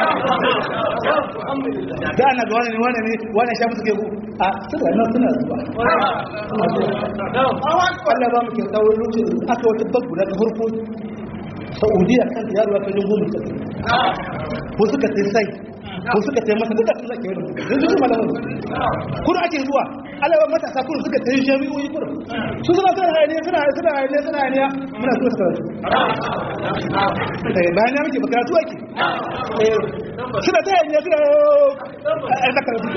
da ana ga wani ne wani ne wani sha musu ke ku a suna nan suna zuwa Allah ba mu ke kawo lokacin aka wata babu da ta farko saudiya kan yaro ya kai goma ko suka sai sai ko suka tai masa duka sun zake wani yanzu su malamu kuma ake zuwa alaban matasa kuma suka tai jami'o'i kuma su suna suna hayaniya suna suna hayaniya suna hayaniya muna so su karatu eh bayan ya muke karatu ake eh suna ta hayaniya suna a da karatu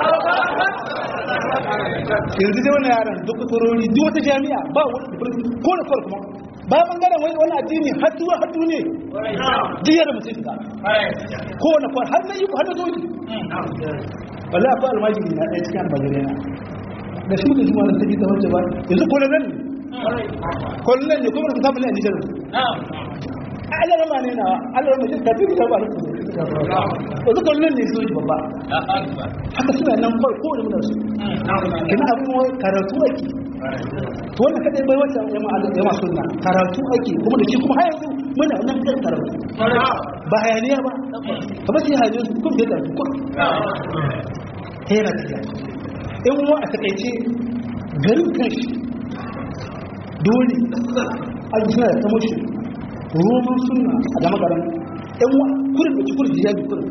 yanzu dai wannan yaran duk kurori duk wata jami'a ba wani ko da kuma ba bangaren wani wani addini hattu hattu ne diyar mutum ka ko na kwa har na yi ku har na zoji wala akwai almajiri na ɗaya cikin albajiri na da shi mutum wani ta ta wacce ba yanzu kolonan ne kolonan ne kuma rubuta bane a nijar Allah rama ne na Allah rama shi tafi da ba yanzu kolonan ne zoji babba haka suna nan kawai kowane muna su kina abin karatu ake to wannan kadai bai wata yama sunna karatu ake kuma da shi kuma har yanzu muna nan kan karatu ba hayaniya ba kamar shi hayaniya su kuma da karatu kuma ta yana tafiya in wa a takaice garin kanshi dole an suna da tamoshi roman sunna a gama garin in wa kurin da ci kurin jiyabi kurin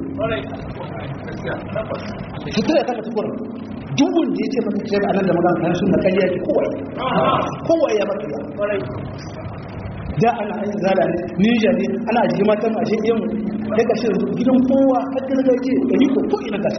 fitar da kaka tukurin duk wanda ya ce maka ce a nan da magana kan sunna ƙarya ce kowai kowai ya maka ya da ana yin zala ne ninja ne ana ajiye matan a shi iya mu ya kashe gidan kowa har da ga ce da ni ko ko ina kashe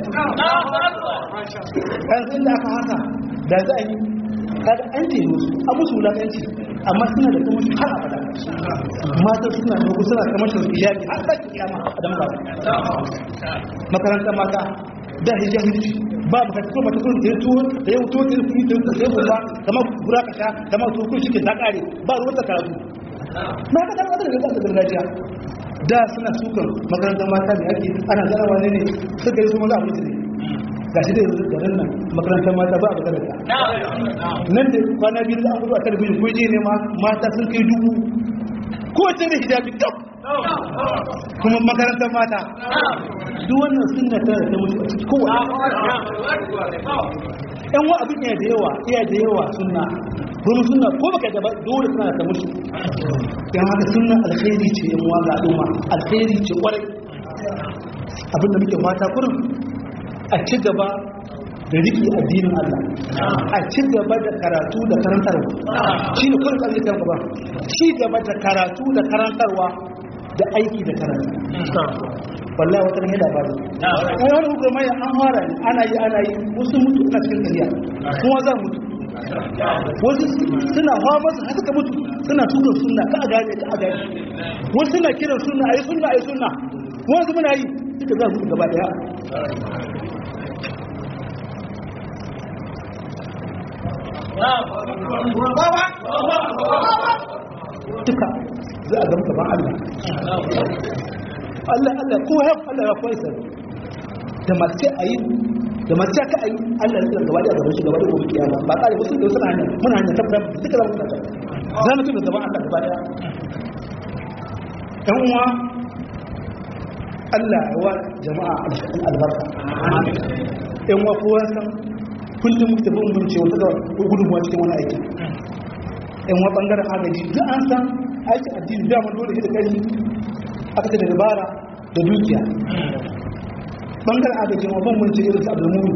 kan sun da aka haka da za a yi kada an ce musu a musu wulakanci amma suna da kuma har abada mata suna da suna kamar shi hijabi har da kiyama da magana makaranta mata da hijabi ba mu kasko mata kun da tuwo da yau tuwo da yi da sai ba kamar gura ka sha kamar to kun shike ta kare ba ruwan ta karatu na ka dan wadda da gargajiya da suna sukan makarantar mata da ake ana zarawa ne ne suka yi su maza abinci ne ga shi da yanzu da nan makarantar mata ba a magana ta nan da kwana biyu da an gudu a talabijin ko je ne ma mata sun kai dubu kowace da hijabi kaf kuma makarantar mata duk wannan sunna ta da mutu a cikin kowa yan wa abin iya da yawa iya da yawa sunna kuma sunna ko baka da dole suna da mutu yan haka sunna alkhairi ce yan wa ga al'umma alkhairi ce kwarai abin da muke mata kurin a ci gaba da riki addinin Allah a ci gaba da karatu da karantarwa shi ne kurin kalli kan gaba ci gaba da karatu da karantarwa da aiki da karatu wallahi wata ne da bari kai wani hukuma ya an fara ne ana yi ana yi wasu mutu ina cikin kariya kuma za mutu wasu suna hawa masu haka ka mutu suna tuka sunna ka a gane ka a gane wasu suna kiran sunna ayi sunna ayi sunna wasu muna yi suka za mutu gaba daya duka za a zama gaban Allah Allah Allah ko ya Allah ya koyi sai da mace ayi da mace ka ayi Allah ya tsara gaba da gaban shi gaba da gobe kiyama ba kare wasu da wasu na hanya muna hanya tabbata duka za mu tsaka za mu tuna gaban Allah gaba daya ɗan uwa Allah ya wa jama'a albarka ɗan uwa kowa san kullum muka tafi mun ce wata gudunmuwa cikin wani aiki ɗan uwa ɓangaren agaji duk an san aikin addini dama dole shi da kai aka ce da dabara da dukiya ɓangaren agaji ma ban mun ce irin su abdulmuni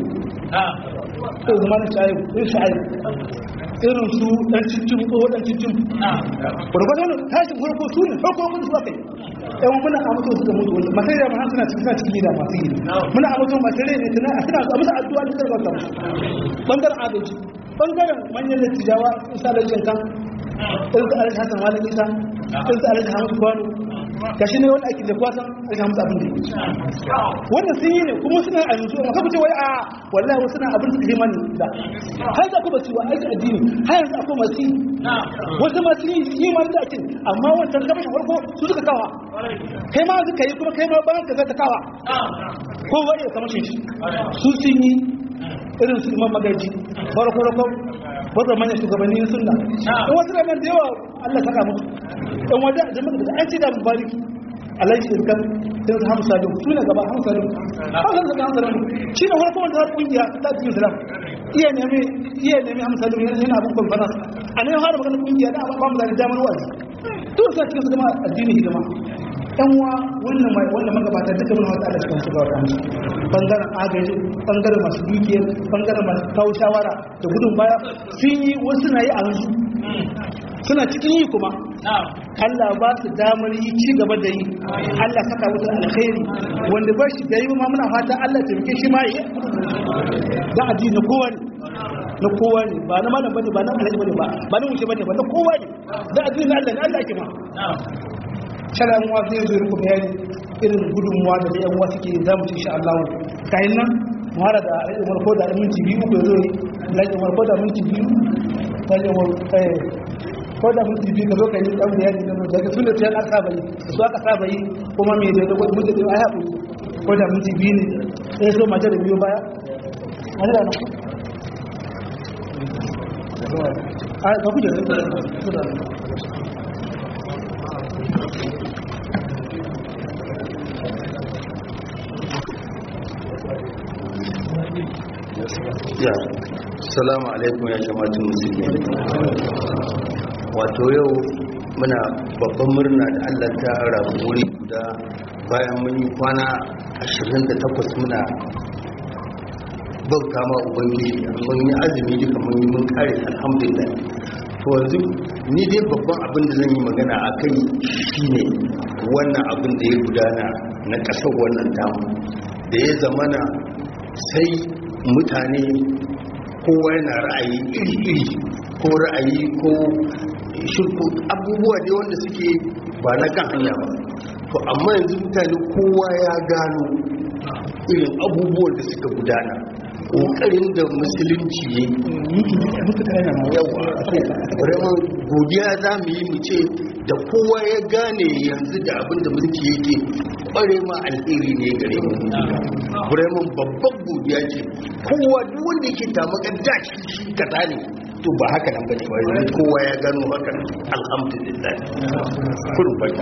irin zama da shayi irin shayi irin su ɗan cikin ko ɗan cikin gwargwadon tashin farko su ne farko kun su kai yan muna a mutu suka mutu wanda masai da ma suna cikin suna cikin gida masu gida muna a mutu masai ne tana a suna musu addu'a da tsarkar ta bangaren adalci bangaren manyan dattijawa isa da jinka irin su alhaji hassan wani isa irin su alhaji hamadu kwano ga shi ne wani aiki da kwasan alhaji hamadu abin da wannan sun yi ne kuma suna a yanzu amma kafa ce wai a wallahi wasu na abin da himani da har za ku ba su wa aiki addini har yanzu akwai masu yi wasu masu yi yi ma da ake amma wancan gaba shi farko su suka kawa kai ma suka yi kuma kai ma bayan ka zata kawa ko wani ya kamar shi su sun yi irin su imam magaji farko farko wata manyan shugabanni sunna in wasu ranar da yawa Allah saka musu in wajen jama'a da an ce da mubariki alhaji irkan sai su hamsa da su ne gaba hamsa da hamsa da hamsa da shi ne farko wanda har kungiya ta cikin islam iya nemi iya nemi hamsa da yana abin conference a ne har magana kungiya da ba mu da damar wa'azi duk sai cikin su gama addini hidima yan wa wannan mai wannan magabata duka mun wata da cikin shiga wannan bangaren agaji bangaren masu dukiyar bangaren masu kawo shawara da gudun baya sun yi wasu na yi a yanzu suna cikin yi kuma Allah ba su damar yi ci gaba da yi Allah saka wutar alkhairi wanda ba shi da yi ma muna fata Allah taimake shi ma yi da addini na kowa ne na kowa ne ba na malam bane ba na alhaji bane ba ba na wuce bane ba na kowa ne da addini na Allah ne Allah ke ma shala mu wa zai zo ku bayani irin gudunmuwa da da yan uwa suke za mu ci insha Allah kayan nan mu hada da alhaji Umar ko da minti biyu ko zo alhaji Umar ko da minti biyu alhaji Umar eh ko da minti biyu ka zo ka yi dan bayani da da ga sunna ta aka saba yi su aka saba yi kuma me da ko mun da ai haƙuri ko da minti biyu ne sai so mata da biyu baya Allah na a ga kuje ya salamu alaikum ya jama'atun musulmi wato yau muna babban murna da allah ta rabu wuri guda bayan mun yi kwana 28 muna bauta ma ubangiji mun yi azumi duka mun yi mun kare alhamdulillah to yanzu ni dai babban abin da zan yi magana a kai shine wannan abin da ya gudana na ƙasar wannan tamu da ya zamana sai mutane kowa yana ra'ayi iri-iri ko ra'ayi ko shirku abubuwa dai wanda suke ba na kan hanya ba to amma yanzu mutane kowa ya gano irin abubuwan da suka gudana ƙoƙarin da musulunci ya yawa vraiment godiya za mu yi mu ce da kowa ya gane yanzu da abin da mulki yake kware ma alheri ne gare mu vraiment babban godiya ce kowa duk wanda yake tamakar da shi shi kaza ne to ba haka nan bane ba yanzu kowa ya gano haka alhamdulillah kullum barka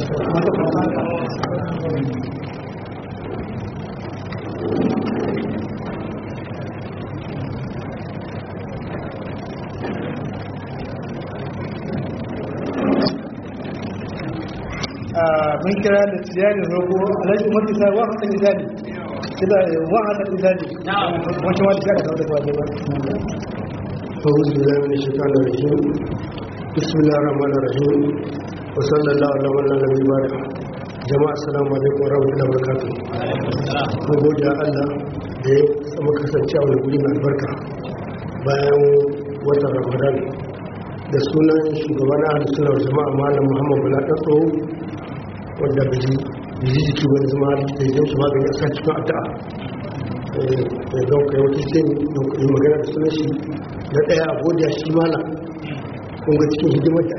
mun kira da tijari rogo alhaji umar isa wa hasan izali kida wa hasan izali wancan wani kira da wani ba أعوذ بالله من الشيطان الرجيم بسم الله الرحمن الرحيم وصلى الله على من لا نبي بعد jama'a assalamu alaikum warahmatullahi wabarakatuh mun gode wa Allah da ya samu kasance a wani guri mai albarka bayan watan Ramadan da sunan shugaban ahlus sunna wal jama'a malam Muhammad Bala Datso wanda biji biji jiki wani zama da ya shi magani a sa cikin addu'a eh don kai wata ce yi magana da sunan shi na daya a godiya shi malam kun ga cikin hidimar da ake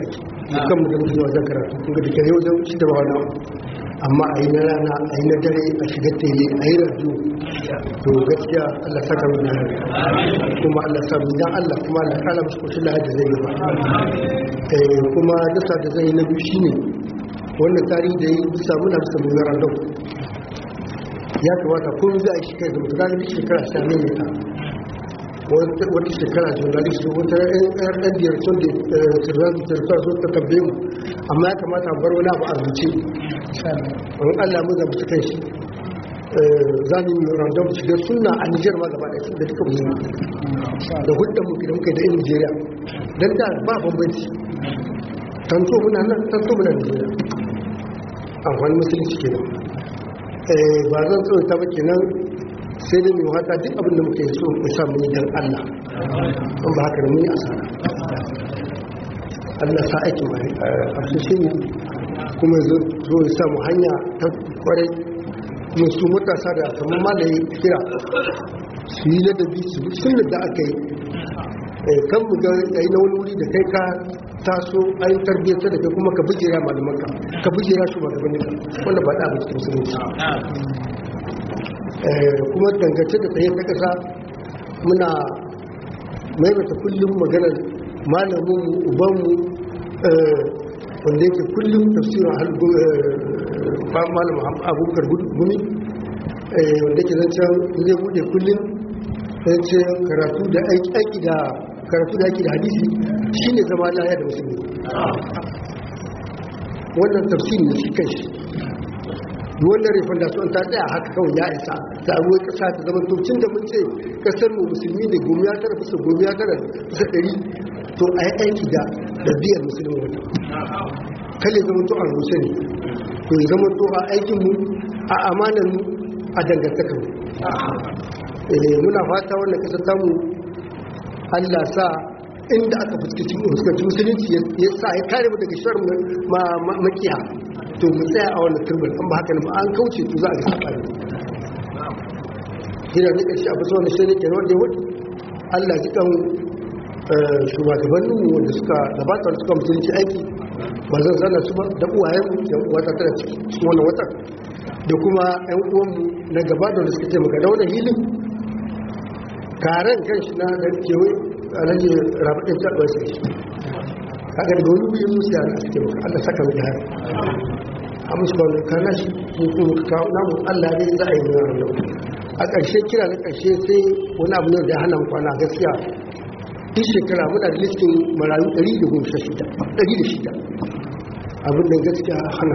kan mu da muke zuwa wajen karatu kun ga dake yau shi da wani amma a yi na rana a yi na dare a shiga tele a yi radio to gaskiya Allah saka mu da kuma Allah sa mu dan Allah kuma Allah kala musu koshin lahar da zai yi ba eh kuma dasa da zai yi na biyu shine wannan tarihi da yi bisa muna bisa mu random ya kamata ko za a shekara da mutane da shekara sha ne ne ta wata shekara journalist wata yan ɗan biyar sun da sirrani tarsa sun ta tambaye mu amma ya kamata bar wani abu a rubuce wani allah mu zama kan shi za mu yi random shiga suna a nijar ma gaba ɗaya da duka musulmi da hudun mu da muka da yan nigeria don da ba bambanci tanto muna nan tanto muna nigeria amfani musulunci kenan ba zan tsoron ta ba kenan sai dai mai wata duk abin da muke so mu samu yi don Allah an ba haka da muni asara Allah sa aiki mai a shi ne kuma zo ya samu hanya ta kwarai kuma su matasa da kamar malaye kira su yi ladabi su bi sun da aka yi kan mu ga yayi na wani wuri da kai ka taso an tarbiyyar da kai kuma ka bujera malamanka ka bujera shugabanninka wanda ba da abin cikin musulunci kuma dangance da tsaye ta kasa muna maimaita kullum maganar malaminmu ubanmu wanda yake kullum tafsirin malam abubakar gumi wanda yake zancen zai bude kullum zancen karatu da aiki da karatu da aiki da hadisi shine zama laya da musulmi wannan tafsirin da shi kai wannan rifin da sun ta tsaya haka kawai ya isa ta abuwa kasa ta zama tocin da mun ce kasar mu musulmi ne gomiya tara bisa gomiya tara bisa ɗari to a yi aiki da ɗabi'ar musulmi wata kalle zama to a rushe ne to ya zama to a aikinmu a amanar mu a dangantakar mu muna fata wannan kasar tamu allah sa inda aka fuskanci musulunci ya sa ya kare mu daga shirin makiya to mu tsaya a wannan turbar an ba haka ne ba an kauce to za a ga sabani jira ne karshe abu zuwa shi ne ke wanda ya wuce Allah ji kan shugabannin mu wanda suka gabata da suka mutunci aiki ba zan zana su ba da uwayen mu da wata tana cikin wannan wata da kuma ƴan uwan mu na gaba da suka taimaka da wannan hilin karen kanshi na da kewaye alhaji rabaɗin taɓa sai kaga da wani wuyin musu yana a cikin maka allah saka mai hari a musu ba wani kana shi kuma ka kawo namu allah ne za a yi nuna ranar a ƙarshe kira na ƙarshe sai wani abu ne da ya hana kwana gaskiya duk shekara muna da listin marayu 116 abin da gaskiya hana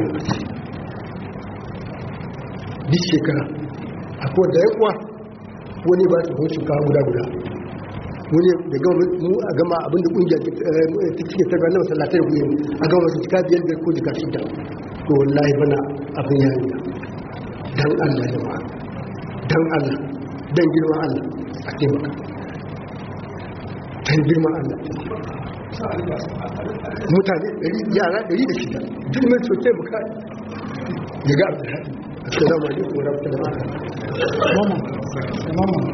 duk shekara akwai da yakuwa wani ba su kun shinkawa guda guda wani da gama mu a gama abinda kungiyar ta cike ta ganin masallatai da kuyin a gama masu cika biyar da ko jika shida to wallahi bana abin ya yi dan allah jama'a dan allah dan girman allah a taimaka dan girman allah mutane yara ɗari da shida duk mai so taimaka ya ga abin haɗi assalamu alaikum wa rahmatullahi wa barakatuh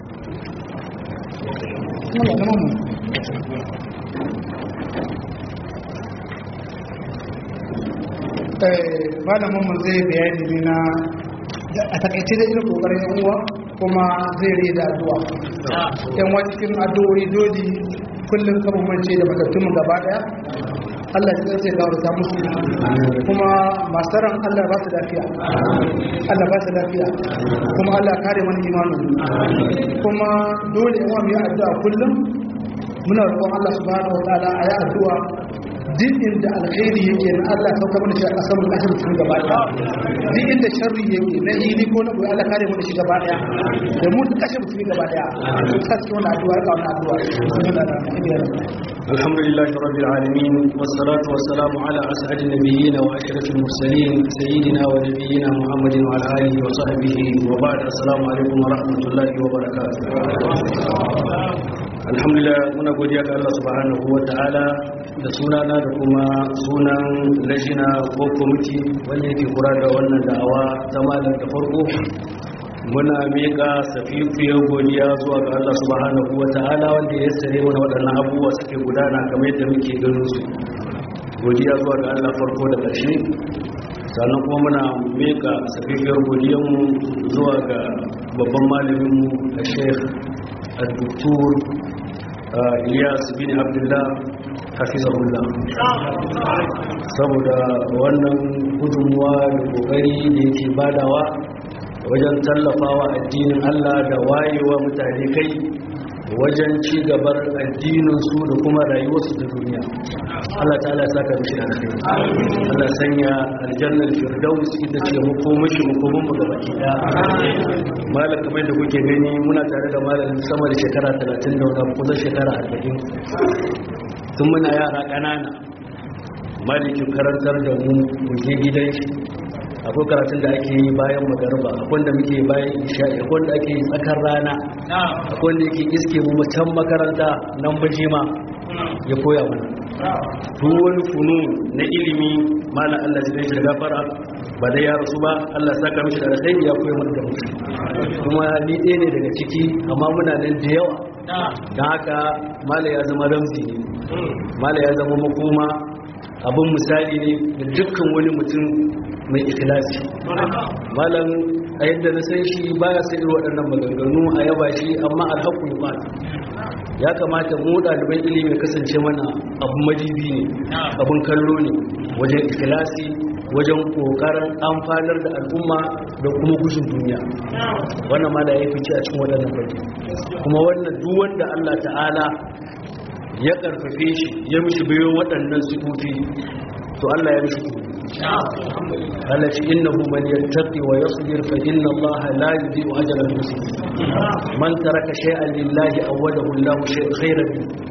malamin mu zai bayani ne na a takaice da irin kokarin yan uwa kuma zai rai da addu'a yan wa cikin addu'o'i dole kullum kama mance da matattun gaba daya Allah ya zai gawarta musu kuma masu ran Allah ba su lafiya Allah ba su lafiya kuma Allah kare mana imanin kuma dole yan wa mu yi addu'a kullum muna roƙon Allah subhanahu wa ta'ala a yi addu'a duk inda alkhairi yake na Allah ya sauka mana shi a ƙasar mu ƙasar cikin gaba ɗaya duk inda sharri yake na hili ko na goyi Allah kare mana shi gaba ɗaya da mu da kashe mutum gaba ɗaya to sa cikin wannan addu'a ka wannan addu'a الحمد لله رب العالمين والصلاة والسلام على أسعد النبيين وأشرف المرسلين سيدنا ونبينا محمد وعلى آله وصحبه وبعد السلام عليكم ورحمة الله وبركاته alhamdulillah muna godiya ga Allah subhanahu wa ta'ala da sunana da kuma sunan lajina ko kwamiti wanda yake kura da wannan da'awa ta malam da farko muna miƙa safifiyar godiya zuwa ga Allah subhanahu wa ta'ala wanda ya sare mana waɗannan abubuwa suke gudana kamar yadda muke ganin su godiya zuwa ga Allah farko da ƙarshe sannan kuma muna meka safifiyar godiyanmu zuwa ga babban malaminmu a sheikh al-doktor ilyas bin abdullah hafizahullah saboda wannan gudunmuwa da kokari da yake badawa wajen tallafawa addinin Allah da wayewa mutane kai wajen ci gabar addininsu da kuma rayuwarsu da duniya Allah ta'ala ya saka mishi da alheri Allah sanya aljannar firdaus ita ce makomashi makomin mu gaba ɗaya malam kamar da kuke gani muna tare da malam sama da shekara 30 da wani kusan shekara 40 tun muna yara ƙanana malikin karantar da mu mu je gidan shi akwai karatun da ake yi bayan magarba akwai da muke bayan isha'i akwai da ake yi tsakar rana akwai da yake iske mu can makaranta nan bajima ya koya mana duk wani funu na ilimi malam Allah zai shi da gafara ba da ya rasu ba Allah saka mishi da alkhairi ya koya mana da mutum kuma ni ɗaya ne daga ciki amma muna nan da yawa don haka mala ya zama ramzi ne mala ya zama makoma abin misali ne da dukkan wani mutum mai ikilasi malam a yadda na san shi baya sai irin waɗannan maganganu a yaba shi amma alhaku ya ya kamata mu ɗaliban ilimi kasance mana abin majibi ne abin kallo ne wajen ikilasi wajen ƙoƙarin amfanar da al'umma da kuma gushin duniya wannan ma da ya fice a cikin waɗannan fage kuma wannan duk wanda Allah ta'ala ya ƙarfafe shi ya mishi bayo waɗannan sifofi to Allah ya mishi Allah ce innahu man yattaqi wa yasbir fa inna Allah la yudhi'u ajra al-muslimin man taraka shay'an lillahi awadahu Allah shay'an khayran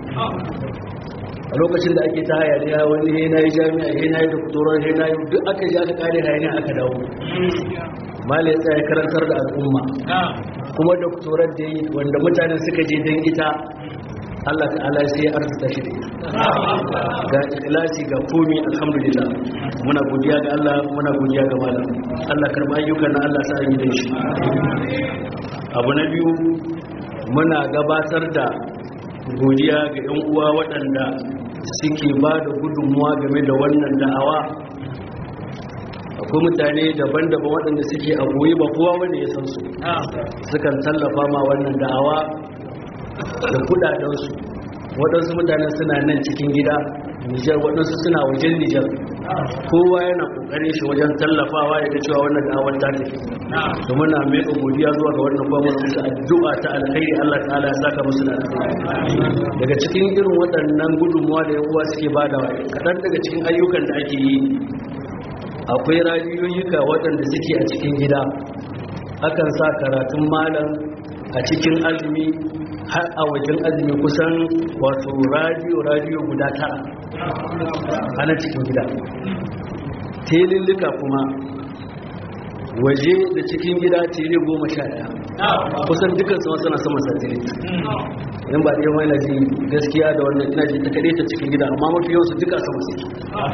a lokacin da ake ta hayaniya wani he na yi jami'a he na yi doktorar he na yi duk aka ji aka kare hayaniya aka dawo mala ya tsaye karantar da al'umma kuma doktorar da yi wanda mutanen suka je don ita Allah ta'ala sai ya arzuta shi da ita ga ikhlasi ga komi alhamdulillah muna godiya ga Allah muna godiya ga malam Allah karba ayyukan na Allah sa yi da shi abu na biyu muna gabatar da godiya ga 'yan uwa waɗanda suke ba da gudunmuwa game da wannan da'awa akwai mutane daban-daban waɗanda suke a goyi ba kowa wanda ya san su sukan tallafa ma wannan da'awa da kudadensu waɗansu mutane suna nan cikin gida nijar waɗansu suna wajen nijar kowa yana ƙoƙarin shi wajen tallafawa ya ga cewa wannan da'awar ta tafi da muna mai godiya zuwa ga wannan kwamar musu addu'a ta alkhairi Allah ta'ala ya saka musu da daga cikin irin waɗannan gudunmuwa da yan uwa suke badawa kaɗan daga cikin ayyukan da ake yi akwai radiyoyika waɗanda suke a cikin gida akan sa karatun malam a cikin azumi har a wajen azumi kusan wato radiyo radiyo guda tara a nan cikin gida telillika kuma waje da cikin gida tele goma sha daya kusan dukkan sama suna sama satelit in ba ɗaya mai naji gaskiya da wannan ina ji ta kaɗe ta cikin gida amma mafi yawansu duka sama suke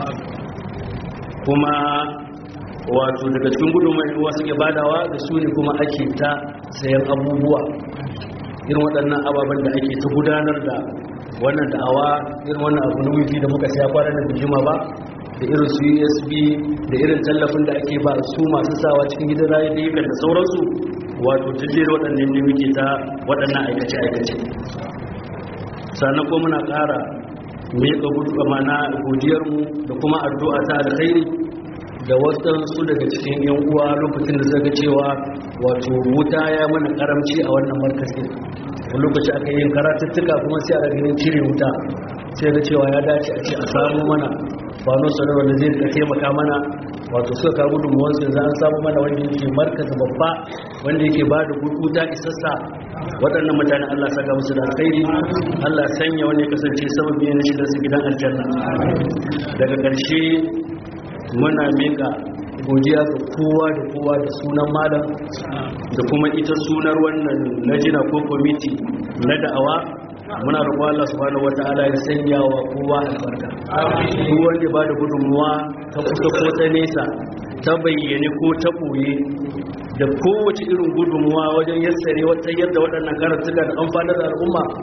kuma wato daga cikin gudunmai ruwa suke badawa da su ne kuma ake ta sayan abubuwa irin waɗannan ababen da ake ta gudanar da wannan da'awa irin wannan abu na wifi da muka saya kwanan da bijima ba da irin su usb da irin tallafin da ake ba su masu sawa cikin gidan rayu da yakan da sauransu wato jijjiyar waɗannan ne muke ta waɗannan aikace-aikace sannan ko muna ƙara miƙa gudu mana godiyarmu da kuma addu'a ta alkhairi da wasansu daga cikin yan uwa lokacin da zaga cewa wato wuta ya mana karamci a wannan markazin wani lokaci aka yin karatuttuka kuma sai a ganin cire wuta sai da cewa ya dace a ce a samu mana fano sanar wanda zai ka taimaka mana wato suka kawo gudunmuwan su yanzu an samu mana wanda yake markazi babba wanda yake ba da wuta isassa waɗannan mutane Allah saka musu da alkhairi Allah sanya wani kasance sababi ne shi da su gidan aljanna daga ƙarshe muna mika godiya ga kowa da kowa da sunan malam da kuma ita sunar wannan lajina ko kwamiti na da'awa muna roƙo Allah subhanahu wata'ala ya sanya wa kowa albarka duk wanda ba da gudunmuwa ta kusa ko ta nesa ta bayyane ko ta ɓoye da kowace irin gudunmuwa wajen yassare wata yadda waɗannan karatuka da amfanar da al'umma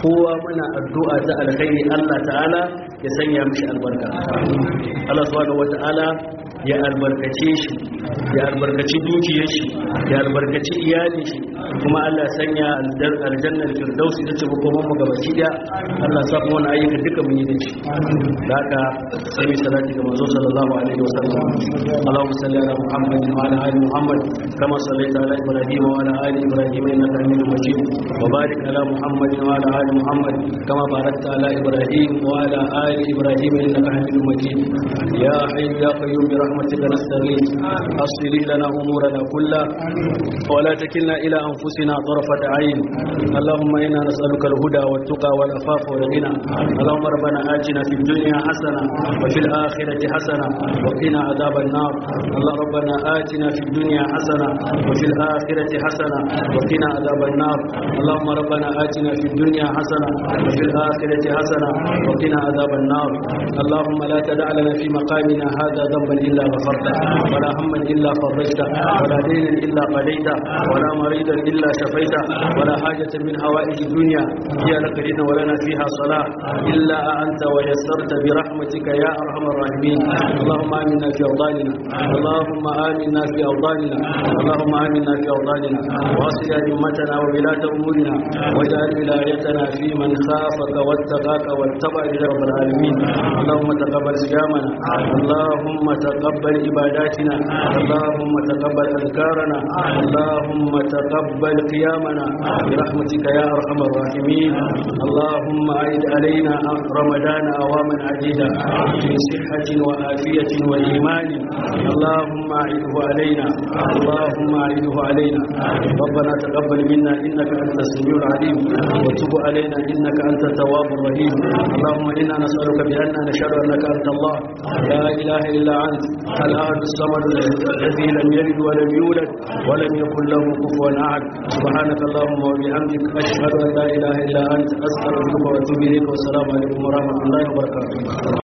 kowa muna addu'a ta alkhairi Allah ta'ala ya sanya mishi albarka Allah subhanahu wata'ala ya albarkace shi ya albarkaci dukiyar shi ya albarkaci iyalin shi kuma Allah sanya aljannar firdausi ta ce hukumar mu gabaci da Allah sa kuma wani ayyuka duka mun yi da shi da haka sai mai salati ga manzo sallallahu alaihi wa sallam Allahumma salli ala Muhammad wa ala ali Muhammad kama sallaita ala Ibrahim wa ala ali Ibrahim innaka Hamidum Majid wa barik ala Muhammad wa ala ali Muhammad kama barakta ala Ibrahim wa ala ali Ibrahim innaka Hamidum Majid ya hayy ya qayyum bi rahmatika nastaghith aslih lana umurana kullaha wa la takilna ila anfusina طرفة عين اللهم إنا نسألك الهدى والتقى والأفاف والغنى اللهم ربنا آتنا في الدنيا حسنة وفي الآخرة حسنة وقنا عذاب النار اللهم ربنا آتنا في الدنيا حسنة وفي الآخرة حسنة وقنا عذاب النار اللهم ربنا آتنا في الدنيا حسنة وفي الآخرة حسنة وقنا عذاب النار اللهم لا تدع لنا في مقامنا هذا ذنبا إلا غفرته ولا هما إلا فرجته ولا دينا إلا قضيته ولا مريضا إلا شفيته ولا حاجة من حوائج الدنيا هي لك لنا ولنا فيها صلاح إلا أنت ويسرت برحمتك يا أرحم الراحمين اللهم آمنا في أوطاننا اللهم آمنا في أوطاننا اللهم آمنا في أوطاننا واصل أئمتنا وولاة أمورنا واجعل ولايتنا في من خافك واتقاك واتبع رب العالمين اللهم تقبل صيامنا اللهم تقبل عباداتنا اللهم تقبل أذكارنا اللهم تقبل قيامنا برحمتك يا أرحم الراحمين اللهم أعد علينا رمضان أواما عديدة في صحة وآفية وإيمان اللهم أعده علينا اللهم أعده علينا ربنا تقبل منا إنك أنت السميع العليم وتب علينا إنك أنت التواب الرحيم اللهم إنا نسألك بأننا نشهد أنك أنت الله لا إله إلا أنت الأحد الصمد الذي لم يلد ولم يولد ولم يكن له كفوا أحد سبحانك اللهم وبحمدك أشهد أن لا إله إلا أنت أستغفرك وأتوب إليك والسلام عليكم ورحمة الله وبركاته